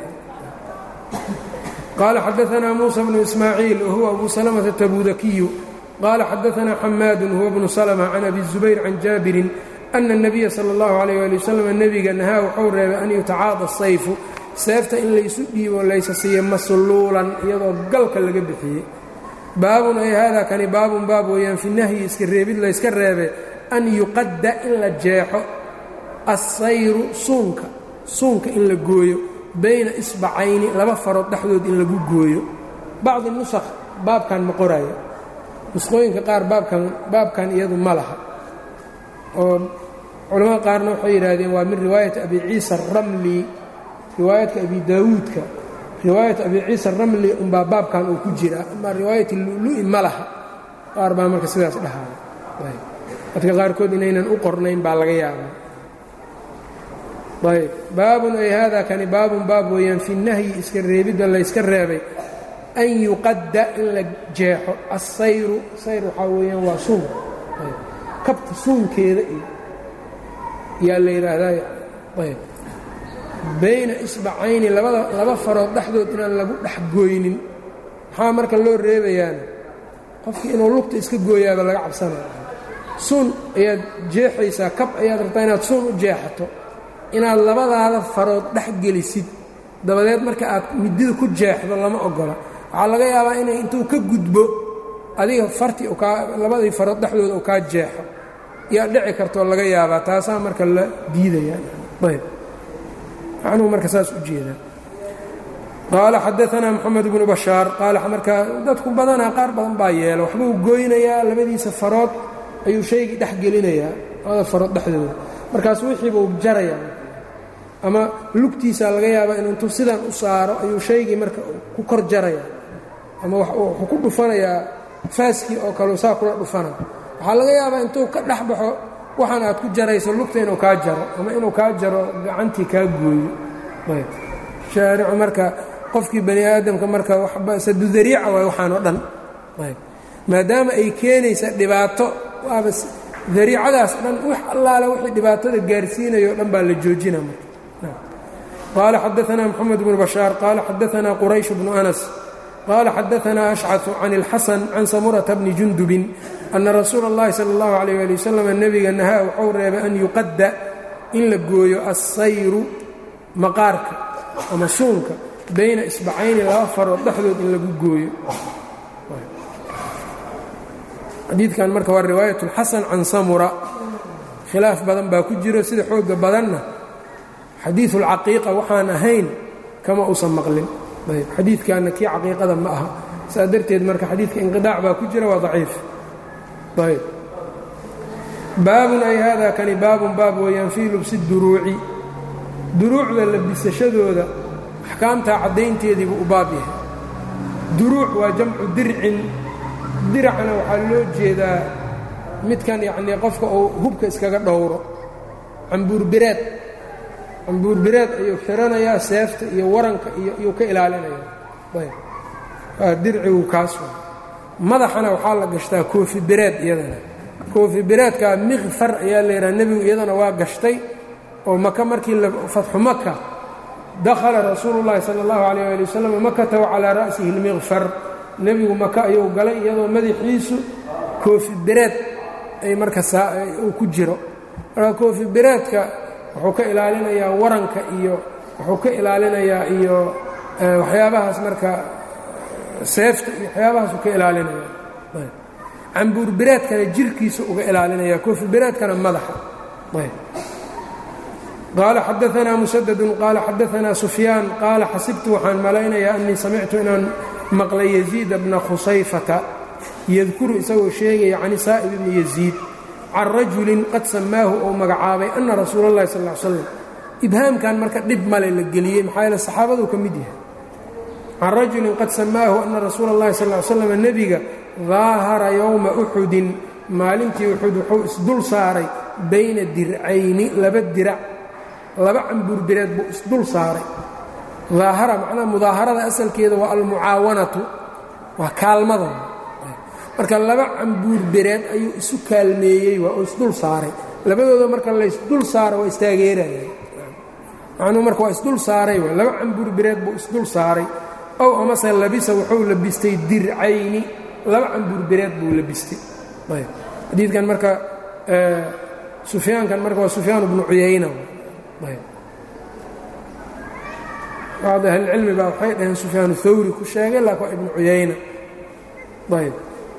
Speaker 1: qaala xadaanaa muusa bnu ismaaciil wahuwa abu salamata tabudakiyu qaala xadaanaa xamaadun huwa bnu salma can abi zubayr can jaabirin ana الnabiya salى اllahu alayh ali wasalam nebiga nahaa wuxuu reebay an yutacaada sayfu seefta in laysu dhiibo laysa siiyo masluulan iyadoo galka laga bixiyey baabun ay haadaa kani baabun baab weeyaan fi nahyi iska reebid layska reebe an yuqadda in la jeexo assayru suunka suunka in la gooyo bayna isbacayni laba farood dhexdood in lagu gooyo bacdi nusakh baabkan ma qoraayo nusqooyinka qaar baabkan baabkan iyadu ma laha oo culamada qaarna waxay yidhaahdeen waa min riwaayati abi ciisa aramli riwaayadka abi daawuudka riwaayat abi ciisa aramli unbaa baabkan uu ku jira ama riwaayati lulu'i ma laha qaar baa marka sidaas dhahaaya dadka qaarkood inaynan u qornayn baa laga yaabaa ayb baabun ay haadaa kani baabun baab weeyaan fi nahyi iska reebidda layska reebay an yuqadda in la jeexo assayru sayr waxaa weeyaan waa suun kabta suunkeeda iyo yaa la yidhaahdaa ayb bayna isbacayni labada laba farood dhexdood inaan lagu dhex gooynin maxaa marka loo reebayaana qofkii inuu lugta iska gooyaaba laga cabsanaya suun ayaad jeexaysaa kab ayaad rabtaa inaad suun u jeexato inaad labadaada farood dhex gelisid dabadeed marka aad midida ku jeexdo lama ogola waxaa laga yaabaa inay intuu ka gudbo adiga farti kaa labadii farood dhexdooda uu kaa jeexo yaa dhici kartoo laga yaabaa taasaa marka la diidayayb macnuhu marka saas u jeedaa qaala xadaanaa moxamed bnu bashaar qaala markaa dadku badanaa qaar badan baa yeela waxbuu goynayaa labadiisa farood ayuu shaygii dhex gelinayaa labada farood dhexdooda markaas wixiibuu jarayaa ama lugtiisaa laga yaabaa inuu intuu sidan u saaro ayuu shaygii marka ku kor jaraya ama wuxuu ku dhufanayaa faaskii oo kale saa kula dhufana waxaa laga yaabaa intuu ka dhex baxo waxaan aad ku jarayso lugta inuu kaa jaro ama inuu kaa jaro gacantii kaa gooyo shaaricu marka qofkii bani aadamka marka sadudariica waay waxaan oo dhan maadaama ay keenaysa dhibaato waaba dariicadaas dhan wax allaale wixii dhibaatada gaarsiinayo o dhan baa la joojina marka qaala xadaanaa moxamed bnu bashaar qaala xadaanaa quraysh bnu anas qaala xadaanaa ashcaثu can اlxasan can samurata bni jundubin ana rasuula اllahi salى اllahu alayh ali wasalam nebiga nahaa waxuu reebay an yuqadda in la gooyo assayru maqaarka ama suunka bayna isbacayni laba farood dhexdood in lagu gooyo xadiidkan marka waa riwaayat اlxasan can samura khilaaf badan baa ku jiro sida xooga badanna xadiiثu اlcaqiiqa waxaan ahayn kama uusan maqlin ayb xadiidkanna kii caqiiqada ma aha saa darteed marka xadiidka inqiطaac baa ku jira waa daciif ayb baabun ay hada kani baabun baab weeyaan fii lubsi duruuci duruucda labisashadooda axkaamtaa caddaynteediibu u baab yahay duruuc waa jamcu dircin diracna waxaa loo jeedaa midkan yacnii qofka uu hubka iskaga dhowro cambuurbireed cambuurbireed ayuu xiranayaa seefta iyo waranka iyo iyuu ka ilaalinayaa ayb waa dircigu kaas wa madaxana waxaa la gashtaa koofi bireed iyadana koofi bireedkaa mikfar ayaa la yidhaha nebigu iyadana waa gashtay oo maka markii fatxu maka dakhala rasuulu llaahi sala allahu calayh ali wasalam makata wa calaa ra'sihi lmikfar nebigu maka ayuu galay iyadoo madaxiisu koofi bireed ay marka uu ku jiro marka koofi bireedka wuxuu ka ilaalinayaa waranka iyo wuxuu ka ilaalinayaa iyo waxyaabahaas marka seefta iyo waxyaabahaasuu ka ilaalinaya cambuur bireedkana jirkiisa uga ilaalinaya koofi bireedkana madaxa qaala xadaanaa musadadun qaala xadaanaa sufyaan qaala xasibtu waxaan malaynayaa annii samictu inaan maqlay yaziida bna khusayfata yadkuru isagoo sheegaya can saa'ib ibni yaziid can rajulin qad samaahu ou magacaabay ana rasuula اllahi sal l slam ibhaamkan marka dhib male la geliyey maxaa yeele saxaabaduu ka mid yahay can rajulin qad samaahu ana rasuula اllahi sal l slam nebiga daahara yowma uxudin maalintii uxud wuxuu isdul saaray bayna dircayni laba dirac laba cambuur bireed buu isdul saaray daahara macnaha mudaaharada asalkeeda waa almucaawanatu waa kaalmada marka laba cambuur bireed ayuu isu kaalmeeyey waa oo isdul saaray labadooda marka laysdul saaro waa istaageeraya macnuhu marka waa isdul saaray waa laba cambuur bireed buu isdul saaray ow amase labisa wuxuu labistay dircayni laba cambuur bireed buu labistay ayb xadiidkan marka sufyaankan marka waa sufyaan bnu cuyayna ayb bacd ahlilcilmi baa waxay dhaheen sufyaan thawri ku sheegay laakin waa ibnu cuyayna ayb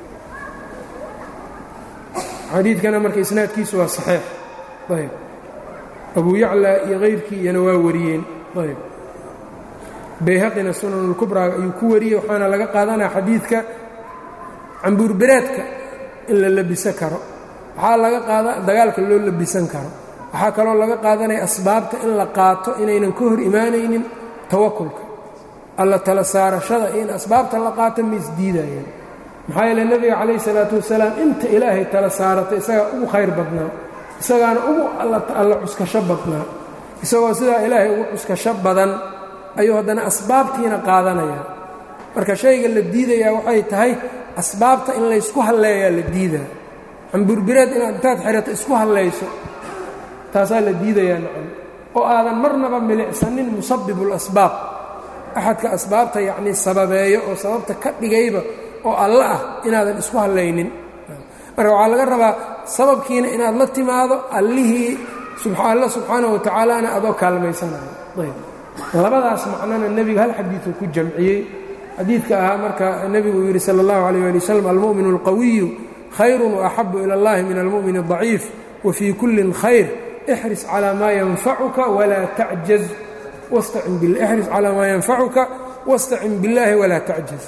Speaker 1: xadiidkana marka isnaadkiisu waa saxiix ayb abu yaclaa iyo kayrkii iyana waa wariyeen ayb bayhaqina sunanulkubraaga ayuu ku wariyey waxaana laga qaadanaya xadiidka cambuurbireedka in la labisan karo waxaa laga qaada dagaalka loo labisan karo waxaa kaloo laga qaadanaya asbaabta in la qaato inaynan ka hor imaanaynin tawakulka alla tala saarashada iyo in asbaabta la qaato ma isdiidayeen maxaa yeele nebiga calayhi salaatu wasalaam inta ilaahay tala saarata isagaa ugu khayr badnaa isagaana ugu alla cuskasho badnaa isagoo sidaa ilaahay ugu cuskasho badan ayuu haddana asbaabtiina qaadanaya marka shayga la diidayaa waxay tahay asbaabta in laysku halleeyaa la diidaa camburbireed inaad intaad xirato isku hallayso taasaa la diidayaa nacam oo aadan marnaba milicsanin musabibul asbaab axadka asbaabta yacnii sababeeyo oo sababta ka dhigayba oo alla ah inaadan isku hallaynin marka waxaa laga rabaa sababkiina inaad la timaado allihii alla subxaanaه wa tacaalaana adoo kaalmaysanayo ayb labadaas macnona nebiga hal xadiiuu ku jamciyey xadiidka ahaa marka nebigu uu yidhi salى اllahu عalيه ali wslam almu'min اlqawiyu khayr وaxabu ilى اllahi min almu'min الضaciif wfii kulli khayr ixris calى maa yanfacuka walaa tacjaz ixris calى maa yanfacuka wاstacin biاllahi walaa tacjaz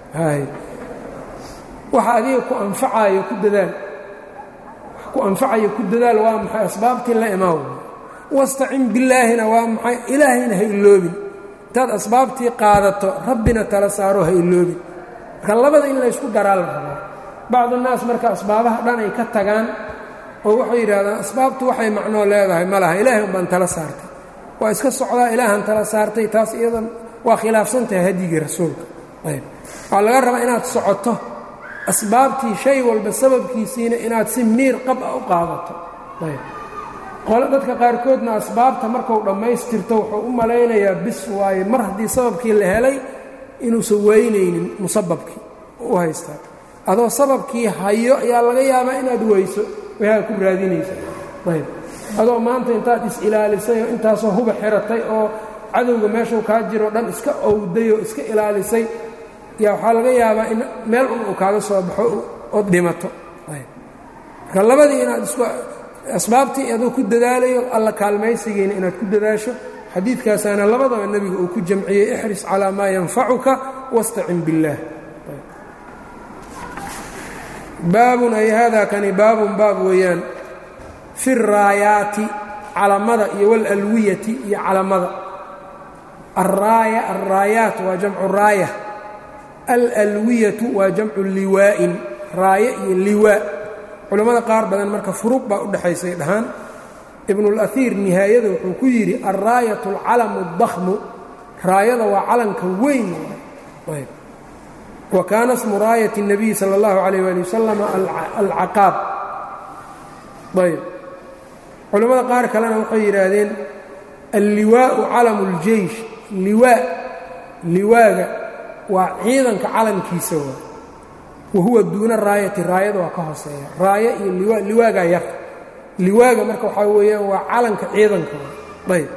Speaker 1: waxa adiga ku anfacayo ku dadaal ku anfacayo ku dadaal waa maxay asbaabtii la imaan wastacin billaahina waa maxay ilaahayna ha iloobin intaad asbaabtii qaadato rabbina tala saaro ha iloobin marka labada in laysku daraa la rabaa bacdu naas marka asbaabaha dhan ay ka tagaan oo waxay yidhahdaan asbaabtu waxay macnoo leedahay ma laha ilaahay un baan tala saartay waa iska socdaa ilaahan tala saartay taas iyadan waa khilaafsantahay hadyigii rasuulka ayb waxaa laga rabaa inaad socoto asbaabtii shay walba sababkiisiina inaad si miir qab a u qaadato ayb qole dadka qaarkoodna asbaabta markuu dhammaystirto wuxuu u malaynayaa bis waaye mar haddii sababkii la helay inuusan weynaynin musababkii u haystaa adoo sababkii hayo ayaa laga yaabaa inaad weyso wayaa ku raadinaysa ayb adoo maanta intaad is-ilaalisay oo intaasoo huba xiratay oo cadowga meeshuu kaa jiroo dhan iska owday oo iska ilaalisay yaa waxaa laga yaabaa in meel un uu kaaga soo baxo ood dhimato marka labadii inaad isku asbaabtii aduu ku dadaalayo alla kaalmaysigiina inaad ku dadaasho xadiidkaasaana labadaba nebiga uu ku jamciyey ixris calaa maa yanfacuka wastacin biاllaah baabun ay haadaa kani baabun baab weeyaan fi raayaati calamada iyo walalwiyati iyo calamada araaya alraayaat waa jamcu raaya alalwiyatu waa jamcu liwaa'in raaye iyo liwaa culammada qaar badan marka furuuq baa u dhexaysay dhahaan ibnuulaiir nihaayada wuxuu ku yidhi alraayatu alcalamu اdakhmu raayada waa calanka weyn wa kaana smu raayati الnabiyi salى اllahu عalيyh ali wasalam alcaqaab ayb culammada qaar kalena waxay yidhaahdeen alliwaau calamu اljeish liwaa liwaaga waa ciidanka calankiisa waa wa huwa duuna raayati raayada waa ka hooseeya raayo iyo liwa liwaagaa yar liwaaga marka waxaa weeyaan waa calanka ciidanka ayb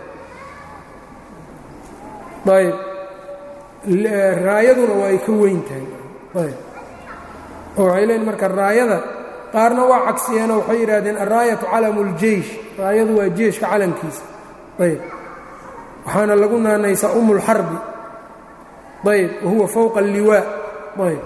Speaker 1: ayb raayaduna waa ay ka weyn tahay ayb oo waxay leeyiin marka raayada qaarna waa cagsiyeenoo waxay yidhahdeen alraayatu calamu اljeish raayadu waa jeeshka calankiisa ayb waxaana lagu naanaysaa umu اlxarbi ayb wahuwa fowqa alliwaa ayb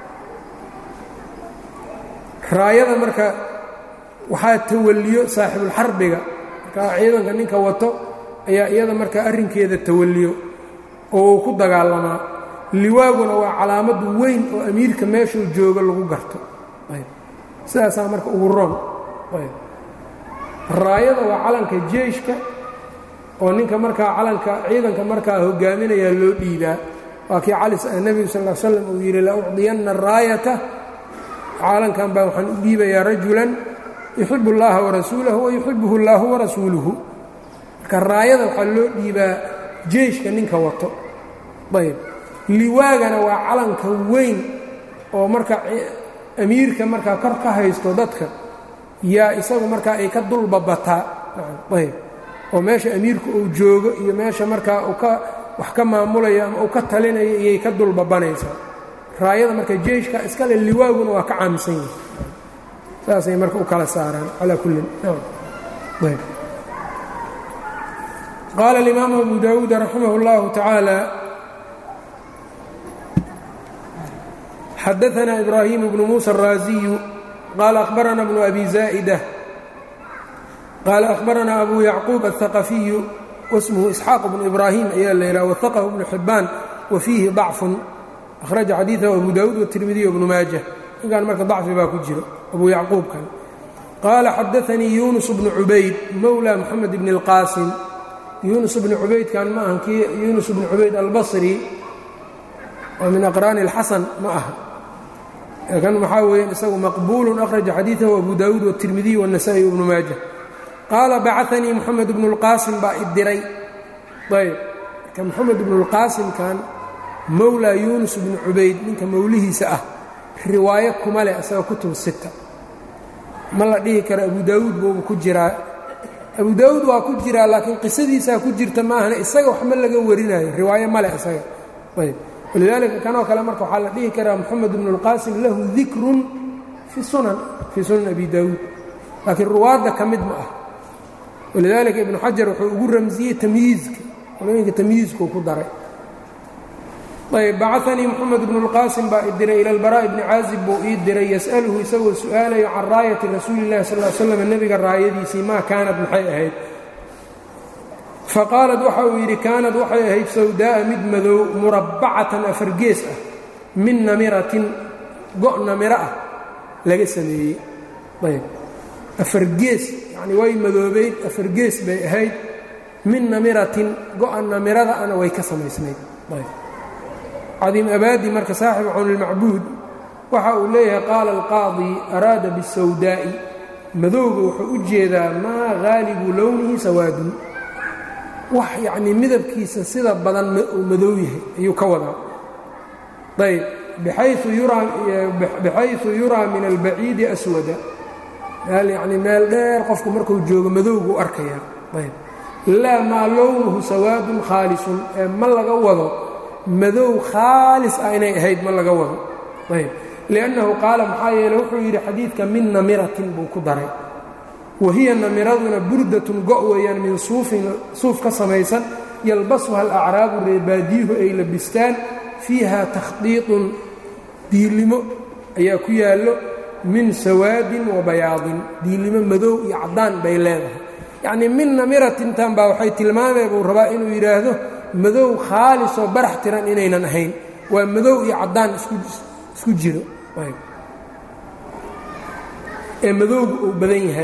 Speaker 1: raayada marka waxaa tawaliyo saaxibulxarbiga markaa ciidanka ninka wato ayaa iyada markaa arrinkeeda tawaliyo oo uu ku dagaalamaa liwaaguna waa calaamad weyn oo amiirka meeshuu joogo lagu garto ayb sidaasaa marka ugu roon ayb raayada waa calanka jeeshka oo ninka markaa calanka ciidanka markaa hogaaminayaa loo dhiibaa waa kii cali nebigu sal l slam uu yidhi la ucdiyanna araayata caalankan baa waxaan u dhiibayaa rajulan yuxibu اllaha warasuulahu wayuxibuhu اllahu warasuuluhu marka raayada waxaa loo dhiibaa jeeshka ninka wato ayb liwaagana waa calanka weyn oo marka amiirka markaa kor ka haysto dadka yaa isagu markaa ay ka dulbabataa ayb oo meesha amiirku uu joogo iyo meesha markaa uu ka wax ka maamulayo ama uu ka talinayo iyay ka dulbabanaysaa raayada marka jeeshka iskale liwaaguna waa ka caamsan yihi saasay marka u kala saaraan calaa kullin qaala اlimaamu abu dawuud raximah اllahu tacaala xadaثna ibrahim bnu muسى الraaziyu qaala akhbarana bnu abi zaa'ida qaala akhbarana abu yacquub الثaqafiyu wasmhu isxaaq bnu ibrahim ayaa la yidhaha wahaqahu bnu xibaan wa fiihi ضacfun akhraja xadiiثahu abu dawuud wالtirmidiy wbnu maaja ninkan marka dacfi baa ku jiro abu yacquubkan qaala xadaanii yunus bnu cubayd mowla moxamed bn اlqaasim yunus bnu cubaydkan ma aha kii yunus bnu cubayd albasri oo min aqraani اlxasan ma aha kan waxaa weeyaan isagu maqbuulu akhraja xadiiثahu abu dawuud wالtirmidiy wالnasa'i wbnu maaja qaala bacanii moxamed bnu اlqaasim baa idiray ayb marka moxamed bnu اlqaasimkan mowlaa yuunus bnu cubayd ninka mowlihiisa ah riwaayo kuma leh isaga kutub sita ma la dhihi karo abu daawuud buuba ku jiraa abu daawuud waa ku jiraa laakiin qisadiisaa ku jirta maahana isaga waxma laga warinayo riwaayo ma leh isaga ayb walidaalika kanoo kale marka waxaa la dhihi karaa moxamed bnu اlqaasim lahu dikrun fi sunan fii sunan abi daawuud laakiin ruwaadda ka mid ma ah walidaalika ibnu xajar wuxuu ugu ramsiyey tamyiizka qolooyinka tamyiizkuu ku daray ayb bacanii moxamed bnu اlqaasim baa i diray ila اlbaraaءi bni caazib buu ii diray yas'aluhu isagoo su'aalayo can raayati rasuuli اllahi sal l slam nebiga raayadiisii maa kaanad maxay ahayd faqaalad waxa uu yidhi kaanad waxay ahayd sawdaa'a mid madow murabbacatan afargees ah min namiratin go' namiro ah laga sameeyey ayb afargees yacni way madoobayd afargees bay ahayd min namiratin go-a namirada ana way ka samaysnayd ayb cadiim abaadi marka saaxibu cawnilmacbuud waxa uu leeyahay qaala alqaadi araada bisawdaa'i madowga wuxuu u jeedaa maa haalibu lownihi sawaadun wax yacnii midabkiisa sida badan uu madow yahay ayuu ka wadaa ayb bixayu yuraa min albaciidi aswada meel yacnii meel dheer qofku markuu joogo madowgu arkayaa ayb laa maa lownuhu sawaadun khaalisun ee ma laga wado madow khaalis ah inay ahayd ma laga wado ayb liannahu qaala maxaa yeele wuxuu yidhi xadiidka min namiratin buu ku daray wahiya namiraduna burdatun go' weeyaan min suufin suuf ka samaysan yalbasuha alacraabu reebaadiyuhu ay labistaan fiiha takhdiiطun diilimo ayaa ku yaallo min sawaadin wa bayaadin diilimo madow iyo caddaan bay leedahay yacnii min namiratintan baa waxay tilmaamee buu rabaa inuu yidhaahdo madow khaalisoo barax tiran inaynan ahayn waa madow iyo caddaan isku jiro ee madowga uu badan yahay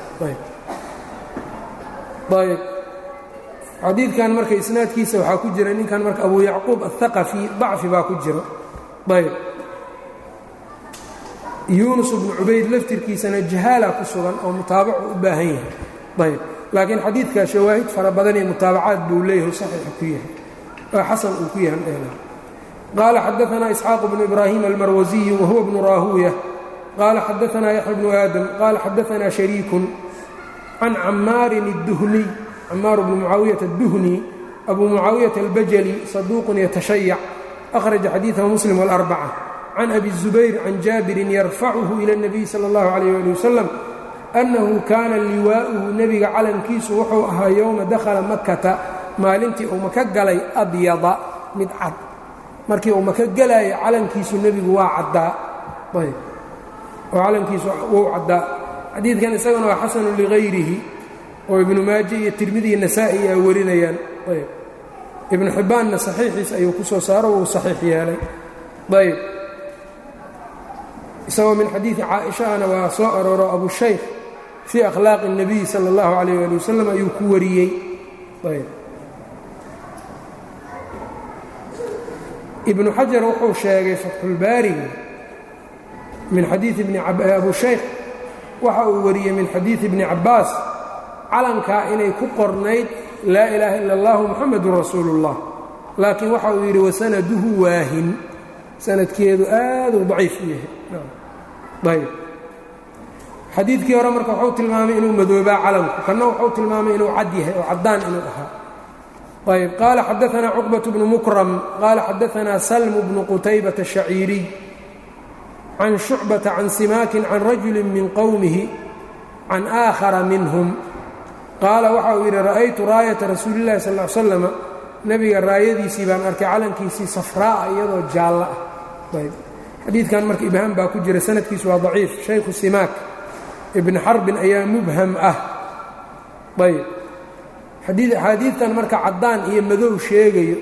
Speaker 1: ayb xadiidkan marka isnaadkiisa waxaa ku jira ninkan marka abu yacquub aلthaqafi dacfi baa ku jira ayb yuunus bnu cubayd laftirkiisana jahaala ku sugan oo mutaabacu u baahan yahay ayb laakiin xadiidka shawaahid fara badan iyo mutaabacaad buu leeyahay saxiixa ku yahay oo xasan uu ku yahay qaala xadaanaa isxaaq bnu ibraahim almarwasiyu wahuwa bnu raahuuya qaala xadaanaa yaxya bnu aadam qaala xadaanaa shariikun can camaarin الduhniy camaar bnu mucaawiyata الduhni abu mucaawiyata albajali saduuqun yatashayac akhraja xadiidahu muslim wاlarbaca can abi الzubayr can jaabirin yarfacuhu ila الnabiy salى اllahu عalayh ali wasalam annahu kaana liwaa'uhu nebiga calankiisu wuxuu ahaa yowma dakhala makata maalintii uu maka galay abyada mid cad markii uu maka gelaayo calankiisu nebigu waa caddaa ayb oo calankiisu wuu caddaa xadiidkan isagana waa xasanu ligayrihi oo ibnu maaje iyo tirmidi iyo nasaa'i ay warinayaan ayb ibnu xibbaanna saxiixiis ayuu ku soo saaro wuu saxiix yeelay ayb isagoo min xadiidi caaishahana waa soo arooro abushaykh fii akhlaaqi الnabiy salى اllahu عalayh ali wasalam ayuu ku wariyey ayb ibnu xajar wuxuu sheegay fatxulbaariga min xadiii bni abu shaykh waxa uu wariyey min xadiidi bni cabbaas calankaa inay ku qornayd laa ilaaha ila اllahu muxamedun rasuulu اllah laakiin waxa uu yidhi wasanaduhu waahin sanadkeedu aaduu daciif u yahay ayb xadiidkii hore marka wuxuu tilmaamay inuu madoobaa calanku kanna wuxuu tilmaamay inuu cad yahay oo caddaan inuu ahaa ayb qaala xadaanaa cuqbaة bnu mukram qaala xadaanaa salmu bnu qutaybata الshaciiriy can shucbata can simaakin can rajuli min qowmihi can aakhara minhum qaala waxa uu yidhi ra'aytu raayata rasuuli اllahi sal ll slama nebiga raayadiisii baan arkay calankiisii safraa'a iyadoo jaallo ah ayb xadiidkan marka ibhaam baa ku jira sanadkiisu waa daciif shaykhu simaak ibni xarbin ayaa mubham ah ayb axaadiidtan marka caddaan iyo madow sheegayo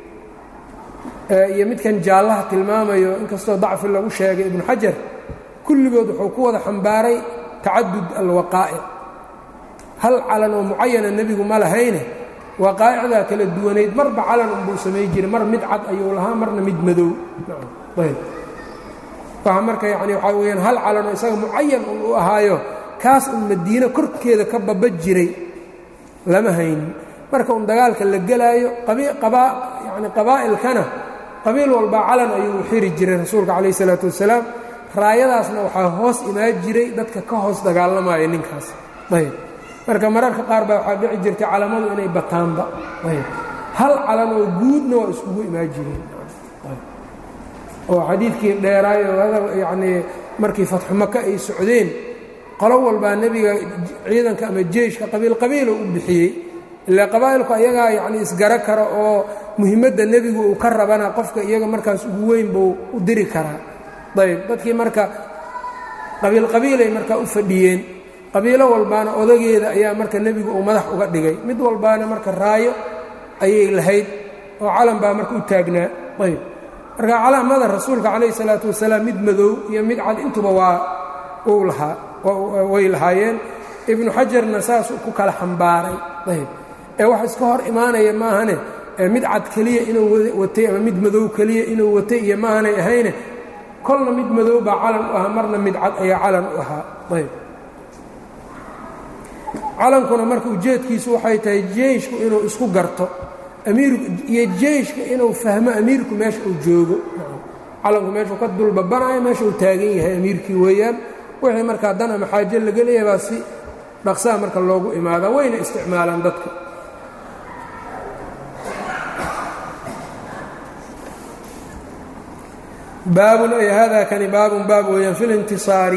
Speaker 1: iyo midkan jaallaha tilmaamayo inkastoo dacfi lagu sheegay ibnu xajar kulligood wuxuu ku wada xambaaray tacadud alwaqaa'ic hal calan oo mucayana nebigu ma lahayne waqaa'icdaa kala duwanayd marba calan unbuu samay jiray mar mid cad ayuu lahaa marna mid madow ayb waxa marka yacni waxaa weyaan hal calanoo isaga mucayan un u ahaayo kaas un madiino korkeeda ka baba jiray lama haynin marka un dagaalka la gelaayo yani qabaa'ilkana qabiil walbaa calan ayuu xiri jiray rasuulka calayh isalaatu wasalaam raayadaasna waxaa hoos imaan jiray dadka ka hoos dagaalamaya ninkaas ayb marka mararka qaar baa waxaa dhici jirtay calamadu inay bataanba ayb hal calan oo guudna waa iskugu imaan jireen oo xadiidkii dheeraayo yacnii markii fatxu maka ay socdeen qolo walbaa nebiga ciidanka ama jeyshka qabiil qabiilo u bixiyey ilaa qabaa'ilku ayagaa yacni isgaro kara oo muhiimadda nebigu uu ka rabana qofka iyaga markaas ugu weyn buu u diri karaa ayb dadkii marka qabiil qabiilay marka u fadhiyeen qabiilo walbaana odageeda ayaa marka nebigu uu madax uga dhigay mid walbaana marka raayo ayay lahayd oo calan baa marka u taagnaa ayb marka calaamada rasuulka calayhi salaatu wasalaam mid madow iyo mid cad intuba waa uu lahaa way lahaayeen ibnu xajarna saasuu ku kala xambaaray ayb ee wax iska hor imaanaya maahane mid cad keliya inuu watay ama mid madow keliya inuu watay iyo maahanay ahayne kolna mid madow baa calan u ahaa marna mid cad ayaa calan u ahaa ayb calankuna marka ujeedkiisu waxay tahay jeyshku inuu isku garto amiir iyo jeyshka inuu fahmo amiirku meesha uu joogo calanku meeshuu ka dulbabanayo meesha uu taagan yahay amiirkii weeyaan wixii markaa dan ama xaajo laga leeyahay baa si dhaqsaa marka loogu imaadaa wayna isticmaalaan dadka baabun ay hada kani baabun baab weeyaan fi lintisaari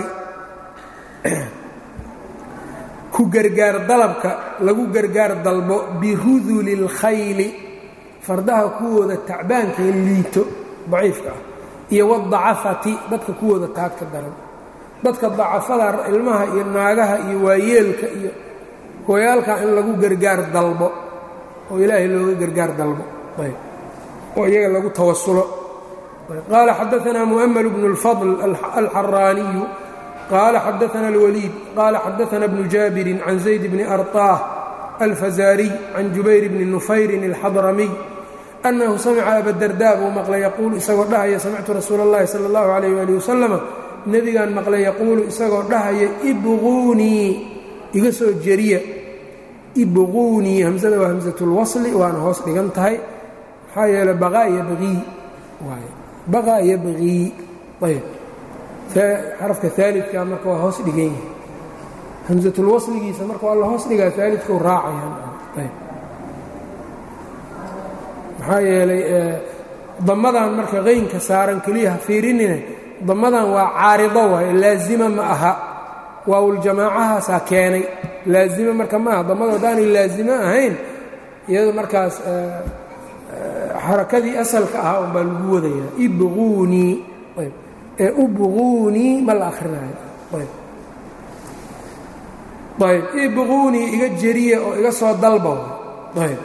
Speaker 1: ku gargaar dalabka lagu gargaar dalbo biruduli اlkhayli fardaha kuwooda tacbaanka liito daciifka ah iyo wadacafati dadka kuwooda taagta daran dadka dacafada ilmaha iyo naagaha iyo waayeelka iyo hooyaalka in lagu gargaar dalbo oo ilaahay looga gargaar dalbo oo iyaga lagu tawasulo qaala xadaثna muؤmل بن الفضل الxaraaniyu qaala xadaثna الwليid qaala xadaثna بن jاabiri can زayd بn أrطاah الفزاriي can jubayr bni نufayrin الxadramiي أnnahu samca abadarda buu maqlay yaquulu isagoo dhahaya samictu rasuul الlahi salى الlahu عalيه ali waslm nebigaan maqlay yaquulu isagoo dhahaya ibquunii iga soo jeriya ibquunii hamsada waa hamsatulwasli waana hoos dhigan tahay maxaa yeele baqaa yabqii waay baqaa yabqii ayb xarafka aalidka marka waa hoos dhigan yahay hamsatulwasligiisa marka waa la hoos dhigaa aalidkau raacayaan maxaa yeelay damadan marka qaynka saaran keliya ha fiirinine damadan waa caarido waaye laazima ma aha waawuljamaacahaasaa keenay laazima marka maaha damada haddaanay laazimo ahayn iyado markaas xarakadii asalka ahaa un baa lagu wadayaa ibquunii ee ubquunii ma la akhrinayo ayb ibquunii iga jeriya oo iga soo dalba ayb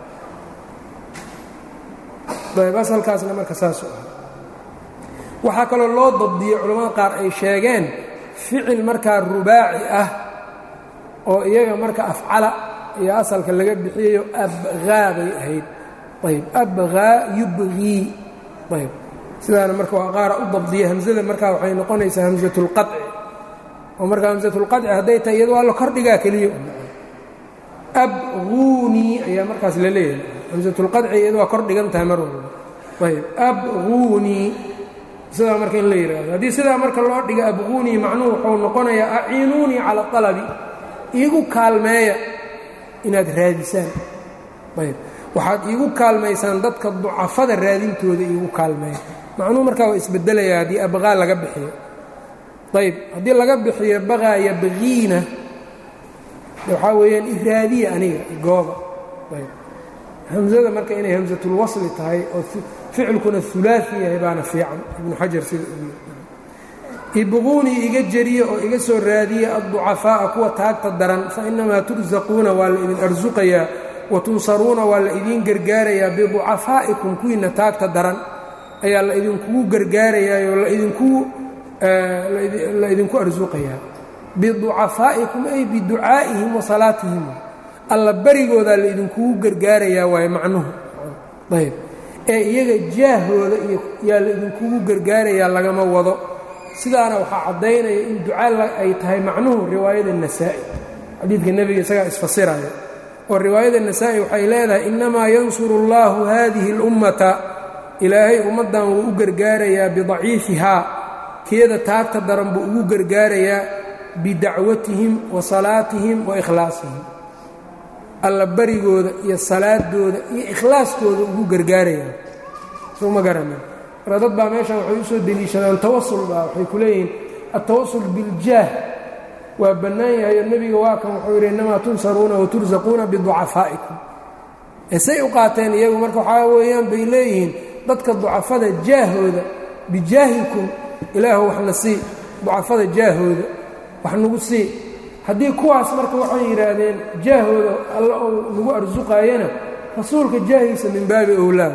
Speaker 1: ayb asalkaasna marka saasu ah waxaa kaloo loo dabdiyey culamada qaar ay sheegeen ficil markaa rubaaci ah oo iyaga marka afcala iyo asalka laga bixiyayo abqaa bay ahayd ayb abqaa yubqii ayb sidaana marka waa qaara u dabdiya hamsada markaa waxay noqonaysaa hamsatulqaci oo marka hamsatulqaci hadday tahay iyado waa la kordhigaa keliya abquunii ayaa markaas la leeyahay hamsatulqaci iyado waa kor dhigan tahay mar walba ayb abquunii sidaa marka in la yidhaahdo haddii sidaa marka loo dhiga abquunii macnuhu wuxuu noqonayaa aciinuunii cala alabi iigu kaalmeeya inaad raadisaan ayb waxaad iigu kaalmaysaan dadka ducafada raadintooda iigu kaalmeeya macnuhu markaa waa isbedelaya haddii abqaa laga bixiyo ayb haddii laga bixiyo baqaa yabqiina waxaa weeyaan iraadiya aniga gooba ayb hamzada marka inay hamsatulwasli tahay oo ficilkuna ulaai yahay baana fiican ibnu xajar sida ibquunii iga jeriya oo iga soo raadiya adducafaa'a kuwa taagta daran fa inamaa tursaquuna waa la idin arsuqayaa wa tunsaruuna waa la idiin gargaarayaa biducafaa'ikum kuwiina taagta daran ayaa la idinkugu gargaarayaayoo la idinku arsuqayaa biducafaa'ikum ay biducaa'ihim wa salaatihim alla barigoodaa la idinkugu gargaarayaa waaye macnuhu ayb ee iyaga jaahooda iyo yaa la idinkugu gargaarayaa lagama wado sidaana waxaa caddaynaya in duca ay tahay macnuhu riwaayada nasaa'i xadiidka nebiga isagaa isfasiraya oo riwaayada nasaa'i waxay leedahay innamaa yansuru اllahu hadihi اlummata ilaahay ummaddan wuu u gargaarayaa bidaciifihaa keeda taagta daran buu ugu gargaarayaa bidacwatihim wa salaatihim wa ikhlaasihim alla barigooda iyo salaadooda iyo ikhlaaskooda ugu gargaarayaa soo ma garanin marka dad baa meeshan waxay u soo deliishadaan tawasul baa waxay ku leeyihiin altawasul biljaah waa bannaan yahayo nebiga waa kan wuxuu yidhi innamaa tunsaruuna wa tursaquuna biducafaa'ikum say u qaateen iyagu marka waxaa weeyaan bay leeyihiin dadka ducafada jaahooda bijaahikum ilaahu waxna sii ducafada jaahooda wax nagu sii haddii kuwaas marka waxay yidhaahdeen jaahooda alla ou nagu arsuqaayana rasuulka jaahiisa min baabi owlaa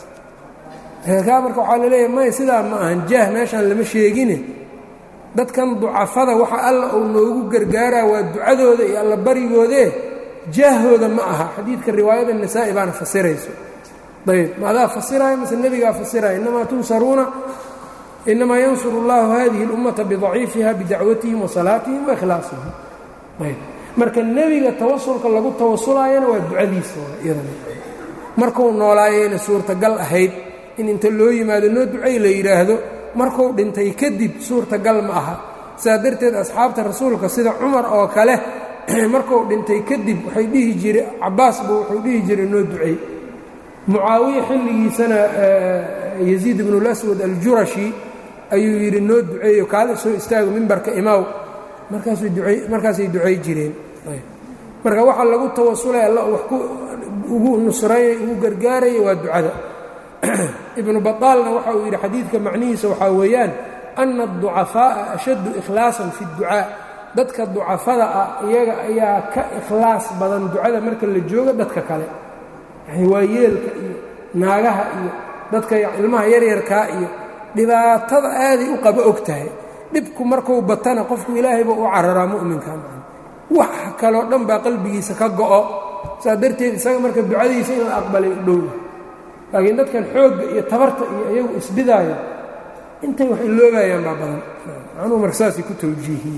Speaker 1: kaa marka waxaa laleeyahay maya sidaa ma ahan jaah meeshaan lama sheegine dadkan ducafada waxa alla uu noogu gargaaraa waa ducadooda iyo alla barigoodee jaahooda ma aha xadiidka riwaayada nisaa'i baana fasirayso ayb ma adaa fasiraayo mase nebigaa fasiraya innamaa tunsaruuna inamaa yansuru اllahu hadihi اlummata bidaciifiha bidacwatihim wa salaatihim wa ikhlaasihim ayb marka nebiga tawasulka lagu tawasulaayana waa ducadiisa iyadana markuu noolaayayna suurtagal ahayd in inta loo yimaado noo ducay la yidhaahdo markuu dhintay kadib suurtagal ma aha sidaa darteed asxaabta rasuulka sida cumar oo kale markuu dhintay kadib waxay dhihi jire cabaas buu wuxuu dhihi jiray noo ducey mucaawiya xilligiisana yaziid ibnulaswad aljurashi ayuu yidhi noo duceeyo kaala soo istaago mimbarka imaaw markaasay ducay jireen marka waxaa lagu tawasulay alla wax ugu nusraynay ugu gargaaraya waa ducada ibnu baطaalna waxa uu yidhi xadiidka macnihiisa waxaa weeyaan ana الضucafaaءa ashaddu ikhlaasan fi الducaa dadka ducafada ah iyaga ayaa ka ikhlaas badan ducada marka la joogo dadka kale yani waa yeelka iyo naagaha iyo dadka ilmaha yaryarkaa iyo dhibaatada aaday u qaba og tahay dhibku markuu batana qofku ilaahayba u cararaa mu'minka wax kaloo dhan baa qalbigiisa ka go'o saas darteed isaga marka ducadiisa in la aqbalay u dhowda laakiin dadkan xoogga iyo tabarta iyo iyagu isbidaaya intay wax iloobayaan baa badan anuu marka saasay ku tawjiihiye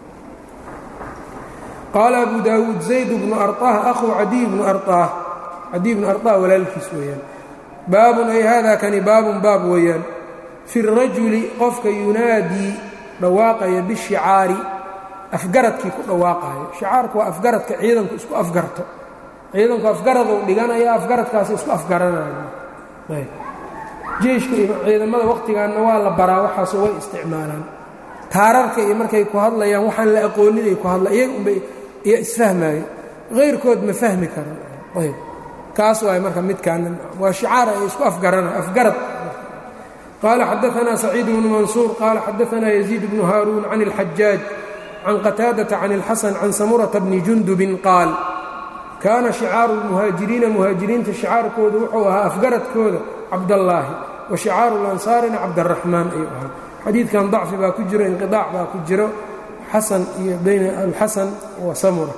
Speaker 1: qaala abu daawuud zayd bnu arطah akhuu cadiy bnu arطah cadiy bnu arطah walaalkiis weeyaan baabun ay hada kani baabun baab weeyaan fi الrajuli qofka yunaadii dhawaaqaya bishicaari afgaradkii ku dhawaaqaayo shicaarku waa afgaradka ciidanku isku afgarto ciidanku afgaraduu dhiganaya afgaradkaasi isku afgaranayo jeeshka iyo ciidamada wakhtigaanna waa la baraa waxaaso way isticmaalaan taararka iyo markay ku hadlayaan waxaan la aqooninay ku hadla iyaga unbay iyo isfahmaayo hayrkood ma fahmi karan ayb kaas waay marka midkaana waa shicaar ay isku afgarana afgarad qaala xadaanaa saciid bnu mansuur qaala xadaanaa yaziid bnu haaruun can اlxajaaj can qataadata can اlxasan can samurata bni jundubin qaal kaana shicaaru lmuhaajiriina muhaajiriinta shicaarkooda wuxuu ahaa afgaradkooda cabdallaahi wa shicaaru lansaarina cabdaraxmaan ayuu ahaa xadiidkan dacfi baa ku jiro inqiaac baa ku jiro xasan iyo bayna alxasan wa samura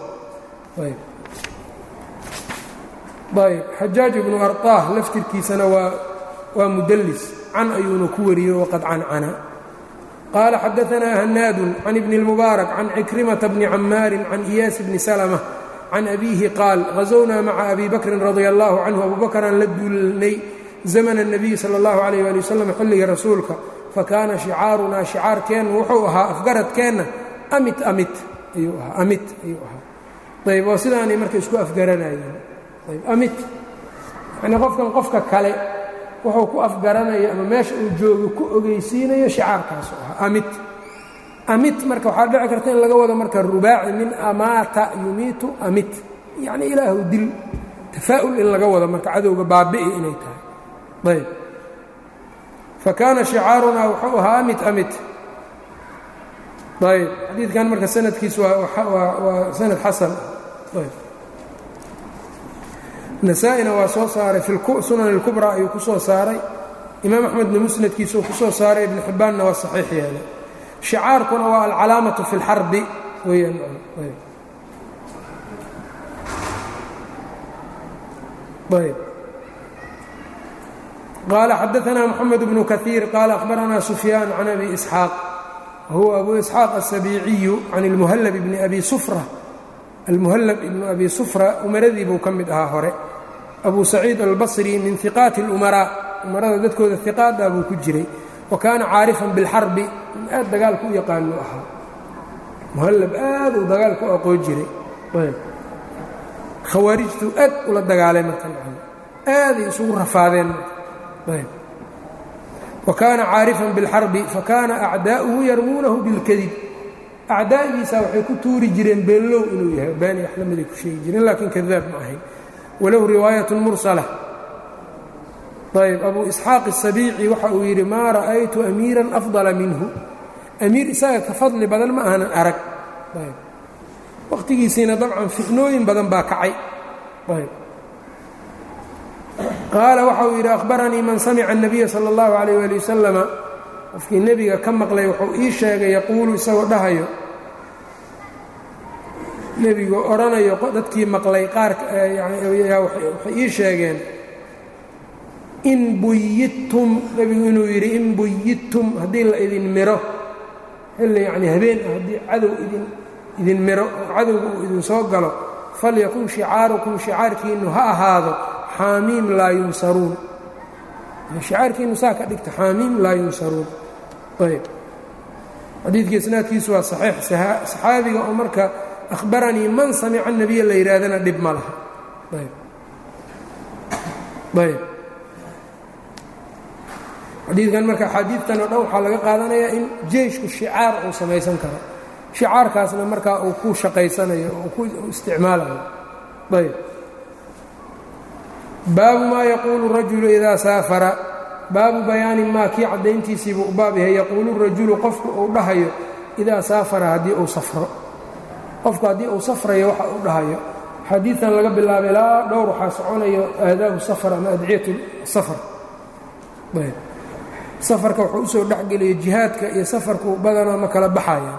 Speaker 1: ayb xajaaj ibnu arطaah laftirkiisana waa waa mudallis can ayuuna ku wariyo waqad cancana qaala xadaanaa hanaadun can ibni اlmubaarak can cikrimata bni camaarin can iyaas bni salma can abiihi qaal hazownaa maca abi bakrin radia allahu canhu abubakraan la duulnay zamana الnabiyi salى اllahu alayh ali wasalam xilliga rasuulka fakaana shicaarunaa shicaarkeenna wuxuu ahaa afgaradkeenna amit amit ayuu ahaa amit ayuu ahaa ayb oo sidaanay marka isku afgaranayeen ayb amit yacnii qofkan qofka kale wuxuu ku afgaranayo ama meesha uu joogo ku ogeysiinayo shicaarkaasu ahaa amit amit marka waxaa dhici karta in laga wado marka rubaaci min amaata yumiitu amit yacni ilaahu dil tafaa'ul in laga wado marka cadowga baabi'i inay tahay ayb fakaana shicaarunaa wuxuu ahaa amit amit ayb xadiidkan marka sanadkiis waa sanad xasan ayb nasaa-ina waa soo saaray fi sunan اlkubraa ayuu ku soo saaray imaam axmedna musnadkiisuu ku soo saaray ibn xibbaanna waa saxiix yeelay shicaarkuna waa alcalaamaةu fi اlxarbi weyaan ayb qال xadaثna mحamed بن kaثيir qال أخbarana سfyاan can abi إسxاaq huwa abu إسxاaq السabiiciyu can اlmhlb bn abi sfra almuhlb ibn abi sfra umaradii buu ka mid ahaa hore abu saciid albصri min ثiqaati الأmarاء umarada dadkooda iqaada buu ku jiray wa kaana caarifan bilxarbi aad dagaalku u yaqaanu ahaa muhallab aad uu dagaalku u aqoon jiray khawaarijtuu aad ula dagaalay marka aaday isugu rafaadeen wa kaana caarifan biاlxarbi fakaana acdaa'uhu yarmuunahu bilkadib acdaa'diisa waxay ku tuuri jireen beenlow inuu yahay beeni wax lamiday ku sheegi jireen laakiin kadaab ma ahayn walahu riwaayat mursala ayb abu isxaaq الsabiici waxa uu yidhi maa ra'aytu amiiran afضala minhu amiir isaga ka fadli badan ma aanan arag waqtigiisiina dabcan fitnooyin badan baa kacay qaala waxa uu yidhi akhbaranii man samica الnabiya salى اllahu عalيyه ali wasalama qofkii nebiga ka maqlay wuxuu ii sheegay yaquulu isagoo dhahayo nebigu odhanayo dadkii maqlay qaarka waxay ii sheegeen in buyidtum nebigu inuu yidhi in buyidtum haddii la idin miro xilli yacnii habeen ah haddii cadow idin idin miro oo cadowga uu idin soo galo falyakun shicaarukum shicaarkiinnu ha ahaado xaamiim laa yunsaruun shicaarkiinnu saa ka dhigta xaamiim laa yunsaruun ayb xadiidka isnaadkiisu waa saxiix saxaabiga oo marka akhbaranii man samica nebiya la yidhaahdana dhib ma laha ayb ayb xadiidkan marka axaadiidtan oo dhan waxaa laga qaadanayaa in jeyshku shicaar uu samaysan karo shicaarkaasna markaa uu ku shaqaysanayo oo ku isticmaalayo ayb baabu maa yaquulu rajulu idaa saafara baabu bayaani maa kii caddayntiisiibuu u baab yahay yaquulu rajulu qofku uu dhahayo idaa saafara haddii uu safro qofku haddii uu safrayo waxa uu dhahayo xadiidan laga bilaabay ilaa dhowr waxaa soconayo aadaabu safar ama adciyat safar ayb safarka wuxuu usoo dhexgeliyay jihaadka iyo safarku badanaa ma kala baxayaan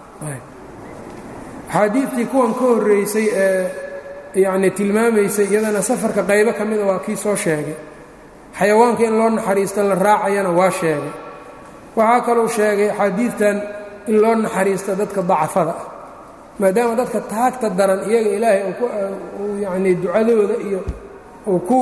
Speaker 1: axaadiidtii kuwan ka horreysay ee yacnii tilmaamaysay iyadana safarka qaybo ka mida waa kii soo sheegay xayawaanka in loo naxariisto la raacayana waa sheegay waxaa kaluu sheegay axaadiidtan in loo naxariisto dadka dacafada ah maadaama dadka taagta daran iyaga ilaahay uu yacnii ducadooda iyo uu ku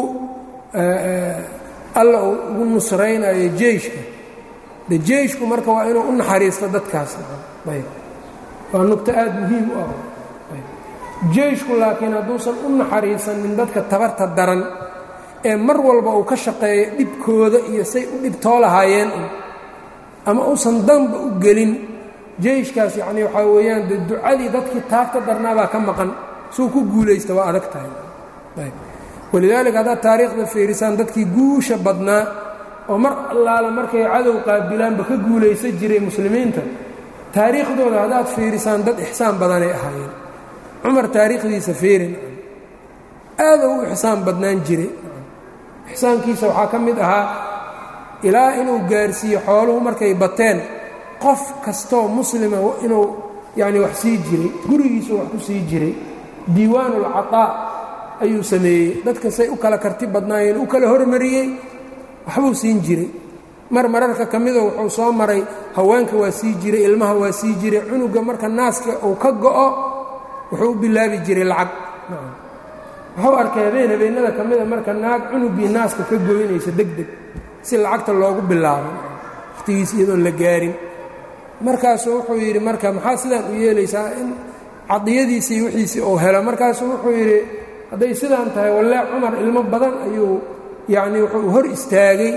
Speaker 1: alla uu ugu nusraynayo jeyshka de jeyshku marka waa inuu u naxariisto dadkaas ayb waa nugto aad muhiim u ah jeyshku laakiin hadduusan u naxariisanin dadka tabarta daran ee mar walba uu ka shaqeeyo dhibkooda iyo say u dhibtoo lahaayeen ama uusan danba u gelin jeyshkaas yacnii waxaa weeyaan de ducadii dadkii taagta darnaabaa ka maqan suu ku guulaysta waa adag tahay walidaalika haddaad taariikhda fiirisaan dadkii guusha badnaa oo mar allaala markay cadow qaabilaanba ka guulaysan jiray muslimiinta taariikhdooda haddaad fiirisaan dad ixsaan badanay ahaayeen cumar taariikhdiisa fiirin aaduu u ixsaan badnaan jiray ixsaankiisa waxaa ka mid ahaa ilaa inuu gaarsiiyo xooluhu markay bateen qof kastoo muslima inuu yacni wax sii jiray gurigiisu wax ku sii jiray diiwaanulcataa ayuu sameeyey dadka say u kala karti badnaayeen u kala hormariyey waxbuu siin jiray mar mararka ka midoo wuxuu soo maray haweenka waa sii jiray ilmaha waa sii jiray cunuga marka naaska uu ka go'o wuxuu u bilaabi jiray lacag wuxuu arkay habeen habeennada ka mida marka naag cunugii naaska ka goynaysa deg deg si lacagta loogu bilaabo wakhtigiis iyadoon la gaarin markaasuu wuxuu yidhi marka maxaa sidaan u yeelaysaa in cadiyadiisii wixiisii uu helo markaasuu wuxuu yidhi hadday sidaan tahay wallee cumar ilmo badan ayuu yacnii wuxuu hor istaagay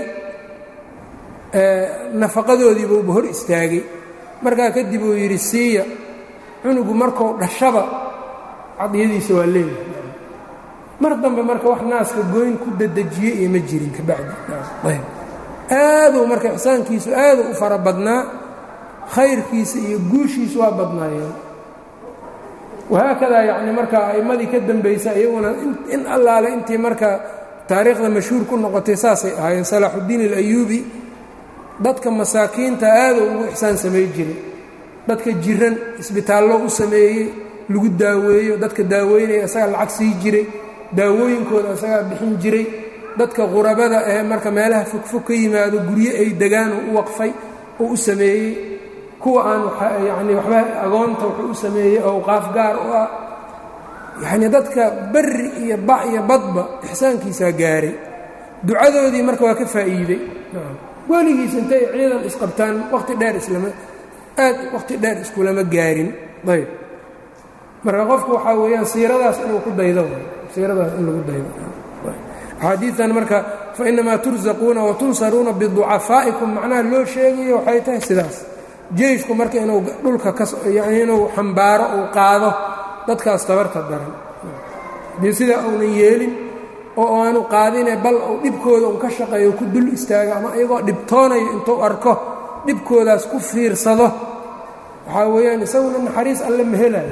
Speaker 1: nafaqadoodiibuuba hor istaagay markaa kadib uu yidhi siiya cunugu markuu dhashaba cadiyadiisa waa leeyahay mar dambe marka wax naaska goyn ku dadejiye iyo ma jirin kabacdi aaduu marka ixsaankiisu aaduu u fara badnaa khayrkiisa iyo guushiisu waa badnaayeen wahaakadaa yacni marka a'immadii ka dambaysa iyaguna in allaale intii marka taariikhda mashhuur ku noqotay saasay ahaayeen salaaxuddiin alayuubi dadka masaakiinta aaduu ugu ixsaan samay jiray dadka jiran isbitaallo u sameeyey lagu daaweeyo dadka daaweynaya isagaa lacag sii jiray daawooyinkooda isagaa bixin jiray dadka qurabada ee marka meelaha fogfog ka yimaado guryo ay degaan oo u waqfay oo u sameeyey kuwa aan yacni waxba agoonta wuxuu u sameeyey owqaaf gaar u ah yacnii dadka berri iyo ba iyo badba ixsaankiisaa gaaray ducadoodii marka waa ka faa'iidey weligiis intay ciidan isqabtaan waqti dheer islama aad waqti dheer iskulama gaarin ayb marka qofku waxaa weeyaan siiradaas inuu ku daydo siiradaas in lagu daydo axaadiidan marka fainamaa tursaquuna watunsaruuna biducafaa'ikum macnaha loo sheegayo waxay tahay sidaas jeyshku marka inuu dhulka yani inuu xambaaro uu qaado dadkaas tabarta daran dii sidaa uunan yeelin oo aanu qaadine bal uu dhibkooda un ka shaqeeyo ku dul istaago ama iyagoo dhibtoonayo intuu arko dhibkoodaas ku fiirsado waxaa weeyaan isaguna naxariis alle ma helayo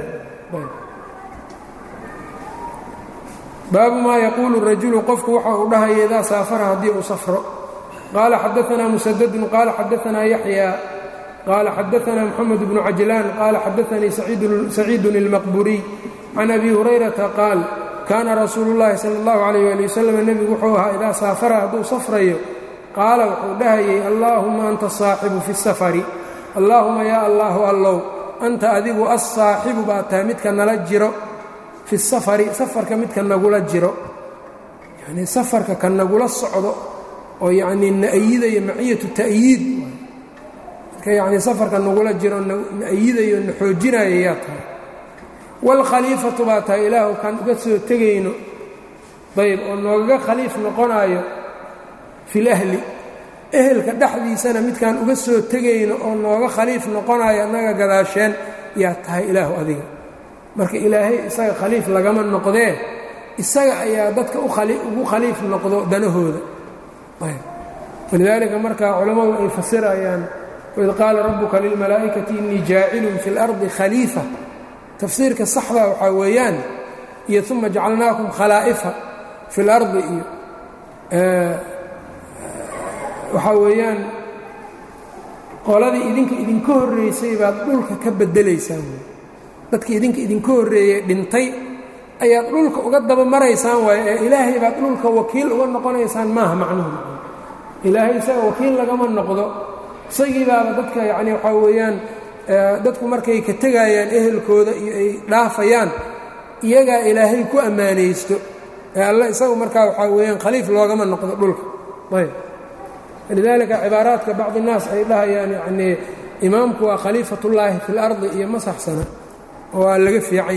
Speaker 1: baabu maa yaquulu rajulu qofku waxa uu dhahaya idaa saafara haddii uu safro qaala xadaanaa musadadun qaala xadaanaa yaxya qaala xadaanaa moxamed bnu cajlaan qaala xadaanii saciidun ilmaqburiy can abi hurayrata qaal kaana rasuulu llaahi sala allahu calayh ali wasalam nebigu wuxuu ahaa idaa saafara hadduu safrayo qaala wuxuu dhahayay allaahuma anta saaxibu fi safari allaahuma yaa allaahu allow anta adigu assaaxibu baa tahay midka nala jiro fi safari safarka midka nagula jiro yanii safarka ka nagula socdo oo yacnii na-ayidayo maciyatu ta'yiid midka yacnii safarka nagula jiro na-ayidayo na xoojinayo yaa tahay waalkhaliifatu baa tahay ilaahu kaan uga soo tegayno dayb oo noogaga khaliif noqonaayo fil ahli ehelka dhexdiisana midkaan uga soo tegayno oo nooga khaliif noqonayo annaga gadaasheen yaa tahay ilaahu adiga marka ilaahay isaga khaliif lagama noqdee isaga ayaa dadka ugu khaliif noqdo danahooda walidaalika marka culammadu ay fasirayaan waid qaala rabbuka lilmalaa'ikati innii jaacilun fi اlardi khaliifa tafsiirka saxda waxaa weeyaan iyo uma jacalnaakum khalaa'ifa fi اlardi iyo waxaa weeyaan qoladii idinka idinka horraysay baad dhulka ka bedelaysaan dadkii idinka idinka horreeyey dhintay ayaad dhulka uga daba maraysaan waayo ee ilaahay baad dhulka wakiil uga noqonaysaan maaha macnuhu ilaahay isaga wakiil lagama noqdo isagii baaba dadka yacni waxaa weeyaan dadku markay ka tegayaan ehelkooda iyo ay dhaafayaan iyagaa ilaahay ku ammaanaysto ee alle isagu markaa waxaa weeyaan khaliif loogama noqdo dhulka ayb lidaalika cibaaraadka bacdi الnaas ay dhahayaan yanii imaamku waa khaliifat ullaahi fi اlardi iyo ma saxsana oo waa laga fiican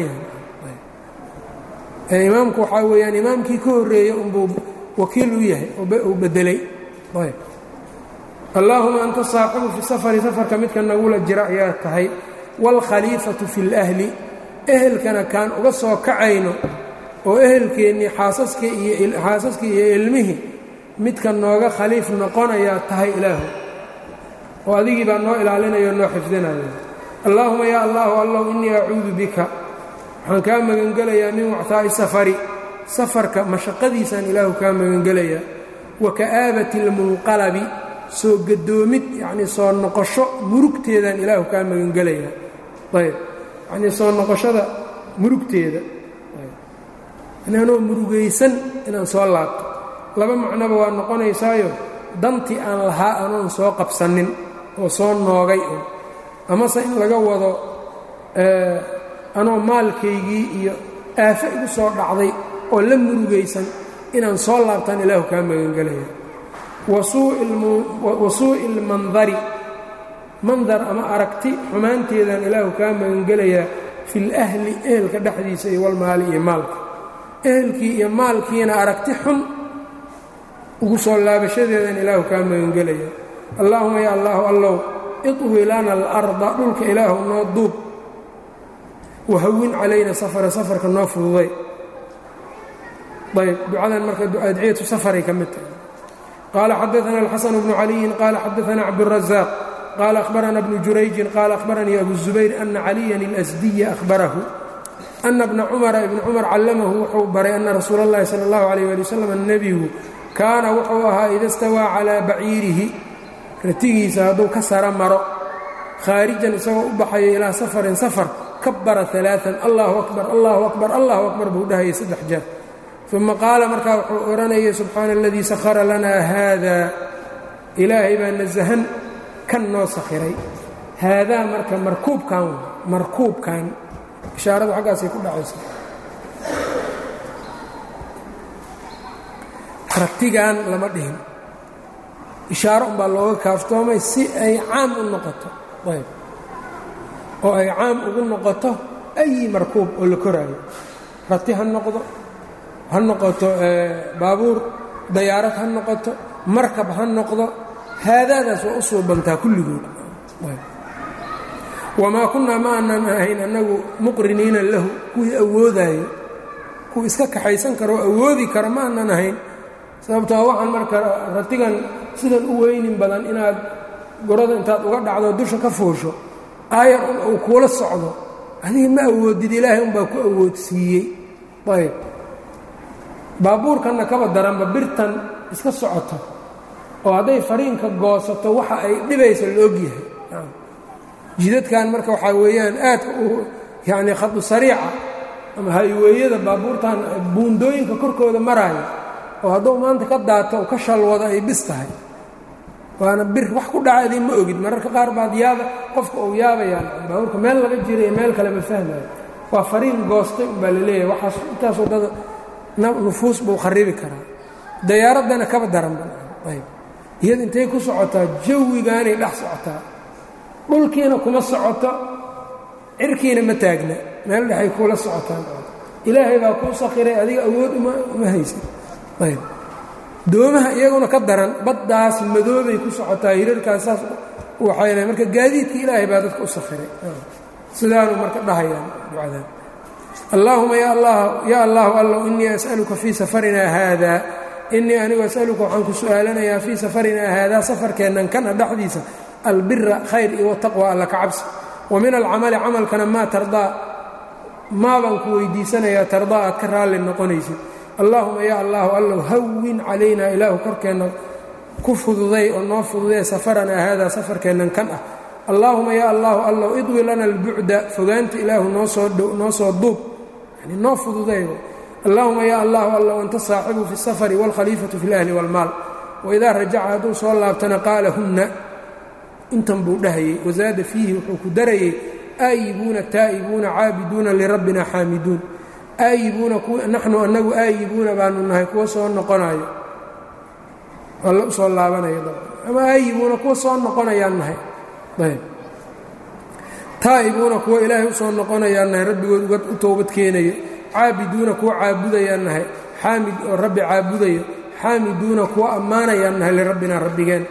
Speaker 1: yahay imaamku waxaa weeyaan imaamkii ka horreeyey unbuu wakiil u yahay uu bedelay ayb allaahuma anta saaxibu fi safari safarka midka nagula jira ayaa tahay wاlkhaliifatu fi اlأhli ehelkana kaan uga soo kacayno oo ehelkeennii xaasaskii iyo ilmihii midka nooga khaliif noqonayaa tahay ilaahu oo adigii baa noo ilaalinaya o noo xifdinaya allaahuma yaa allahu allow innii acuudu bika waxaan kaa magangelayaa min wactaa'i safari safarka mashaqadiisaan ilaahu kaa magangelayaa wa ka'aabati اlmunqalabi soo gadoomid yacnii soo noqosho murugteedaan ilaahu kaa magangelayaa ayb yacnii soo noqoshada murugteeda anoo murugaysan inaan soo laabto laba macnoba waa noqonaysaayo dantii aan lahaa anoon soo qabsanin oo soo noogay un amase in laga wado anoo maalkaygii iyo aafo igu soo dhacday oo la murugaysan inaan soo laabtaan ilaahu kaa magangelaya wa suu'i ilmandari mandar ama aragti xumaanteedaan ilaahu kaa magangelayaa fil ahli ehelka dhexdiisa iyo walmaali iyo maalka ehelkii iyo maalkiina aragti xun ugu soo laabashadeedan ilaahu kaa magangelaya allaahuma ya allaahu allow iطwi lana alarda dhulka ilaahu noo duub wahawin calayna safara safarka noo fududay ayb ducadan marka adciyatu safaray ka mid tahay qaala xadaana alxasan bnu caliyin qaala xadaana cabdالrazaaq qaala ahbarana bnu jurayjin qaala ahbaranii abu zubayr ana caliyan اlasdiya ahbarahu ana bna cumara ibni cumar callamahu wuxuu baray ana rasuula اllahi salى اllahu alayh ali wasalam nebigu kaana wuxuu ahaa ida stawaa calaa baciirihi ratigiisa hadduu ka sara maro khaarijan isagoo u baxayo ilaa safarin safar kabara alaaan allahu akbar allahu akbar allahu akbar buu dhahayay saddex jeer uma qaala markaa wuxuu odhanayay subxaana aladii sakhara lanaa haada ilaahay baa nasahan kan noo sakhiray haadaa marka markuubkan markuubkan ishaaradu xaggaasay ku dhacaysa ratigan lama dhihin ishaaro umbaa looga kaaftoomay si ay caam u noqoto ayb oo ay caam ugu noqoto ayi markuub oo la koraayo rati ha noqdo ha noqoto baabuur dayaarad ha noqoto markab ha noqdo haadaadaas waa u suubantaa kulligood wamaa kunnaa ma aanan ahayn annagu muqriniina lahu kuwii awoodaayo kuwii iska kaxaysan karo oo awoodi kara ma aanan ahayn sababtoo waxaan marka ratigan sidan u weynin badan inaad gorada intaad uga dhacdo dusha ka fuusho aayar un uu kuula socdo adiga ma awoodid ilaahay unbaa ku awoodsiiyey ayb baabuurkanna kaba daranba birtan iska socoto oo hadday fariinka goosato waxa ay dhibaysa la ogyahay jidadkan marka waxaa weeyaan aadka u yacnii khadu sariica ama hayweeyada baabuurtan buundooyinka korkooda maraayo oo hadduu maanta ka daato ka shalwado ay bis tahay waana bir wax ku dhaca idin ma ogid mararka qaar baad yaaba qofka uu yaabayaan baabuurka meel laga jira iyo meel kale ma fahmayo waa fariin goostay umbaa la leeyahay waxaas intaas waddada nufuus buu kharibi karaa dayaaraddana kaba daranba ayb iyada intay ku socotaa jawigaanay dhex socotaa dhulkiina kuma socoto cirkiina ma taagna meel dhexay kuula socotaan ilaahay baa kuu sakhiray adiga awood uma haysan ayb doomaha iyaguna ka daran baddaas madoobay ku socotaa hirarkaas saas waxayna marka gaadiidka ilaahay baa dadka u sakhiray sidaanu marka dhahayaan ducadaan allaahuma ya allahu allow innii as'aluka fii safarinaa haada innii anigu as'aluka waxaan ku su'aalanayaa fii safarinaa haadaa safarkeennan kana dhexdiisa albira khayr iyo wataqwa alla ka cabsi wa min alcamali camalkana maa tardaa maabaan ku weydiisanayaa tardaa aad ka raalli noqonaysid allaahuma ya allahu allow hawin calaynaa ilaahu korkeenna ku fududay oo noo fududee safaranaa haadaa safarkeennan kan ah allaahuma ya allahu allow idwi lana albucda fogaanta ilaahu noosoo soo duub yani noo fududay allaahuma ya allahu allow anta saaxibu fi اsafari wاlkhaliifatu fi اlahli wاlmaal waidaa rajaca hadduu soo laabtana qaala hunna intan buu dhahayey wasaada fiihi wuxuu ku darayey aayibuuna taa'ibuuna caabiduuna lirabbina xaamiduun aayibuuna naxnu annagu aayibuuna baanu nahay kuwa soo noqonayo alla u soo laabanaya ama aayibuuna kuwa soo noqonayaan nahay ayb taa'ibuuna kuwa ilaahay u soo noqonayaan nahay rabbigood uga u toobad keenayo caabiduuna kuwa caabudayaan nahay xaamid oo rabbi caabudayo xaamiduuna kuwa ammaanayaan nahay lirabbina rabbigeen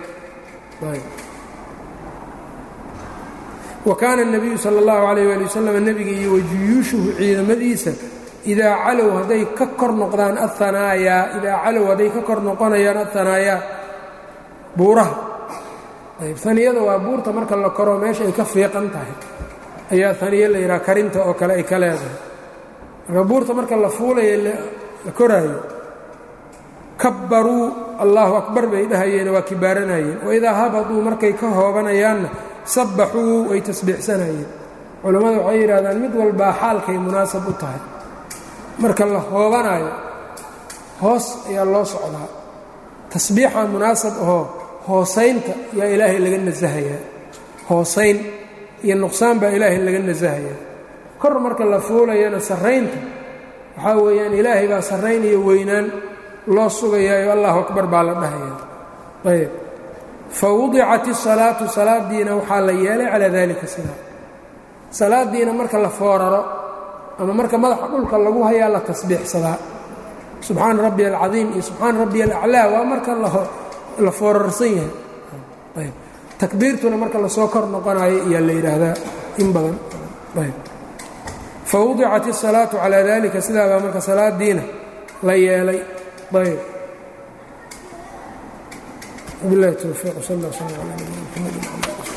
Speaker 1: wa kaana الnabiyu salى اllahu عalayh ali wasalam nebiga iyo wajuyuushuhu ciidamadiisa idaa calow hadday ka kor noqdaan ahanaayaa idaa calow hadday ka kor noqonayaan ahanaayaa buuraha ayb haniyada waa buurta marka la koro meesha ay ka fiiqan tahay ayaa haniye la yidhaha karinta oo kale ay ka leedahay marka buurta marka la fuulayo la koraayo kabbaruu allahu akbar bay dhahayeen waa kibaaranayeen waidaa habaduu markay ka hoobanayaanna sabbaxuu way tasbiixsanayeen culammada waxay yidhahdaan mid walbaa xaalkay munaasab u tahay marka la hoobanaayo hoos ayaa loo socdaa tasbiixa munaasab ahoo hoosaynta yaa ilaahay laga nasahayaa hoosayn iyo nuqsaan baa ilaahay laga nasahayaa kor marka la fuulayana sarraynta waxaa weeyaan ilaahay baa sarrayn iyo weynaan loo sugayaayo allahu akbar baa la dhahayaa ayb fa wudicat isalaatu salaadiina waxaa la yeelay calaa daalika sidaa salaadiina marka la fooraro ama marka madaxa dhulka lagu hayaa la tasbiixsadaa subxaana rabbi alcadiim iyo subxaana rabbi alaclaa waa marka la foorarsan yahay ayb takbiirtuna marka lasoo kor noqonayo iyaa la yidhaahdaa in badan ayb fa wudicat isalaatu calaa dalika sidaa baa marka salaadiina la yeelay ayb bilahi towfiiq sal alla sl ala nabina mxamedi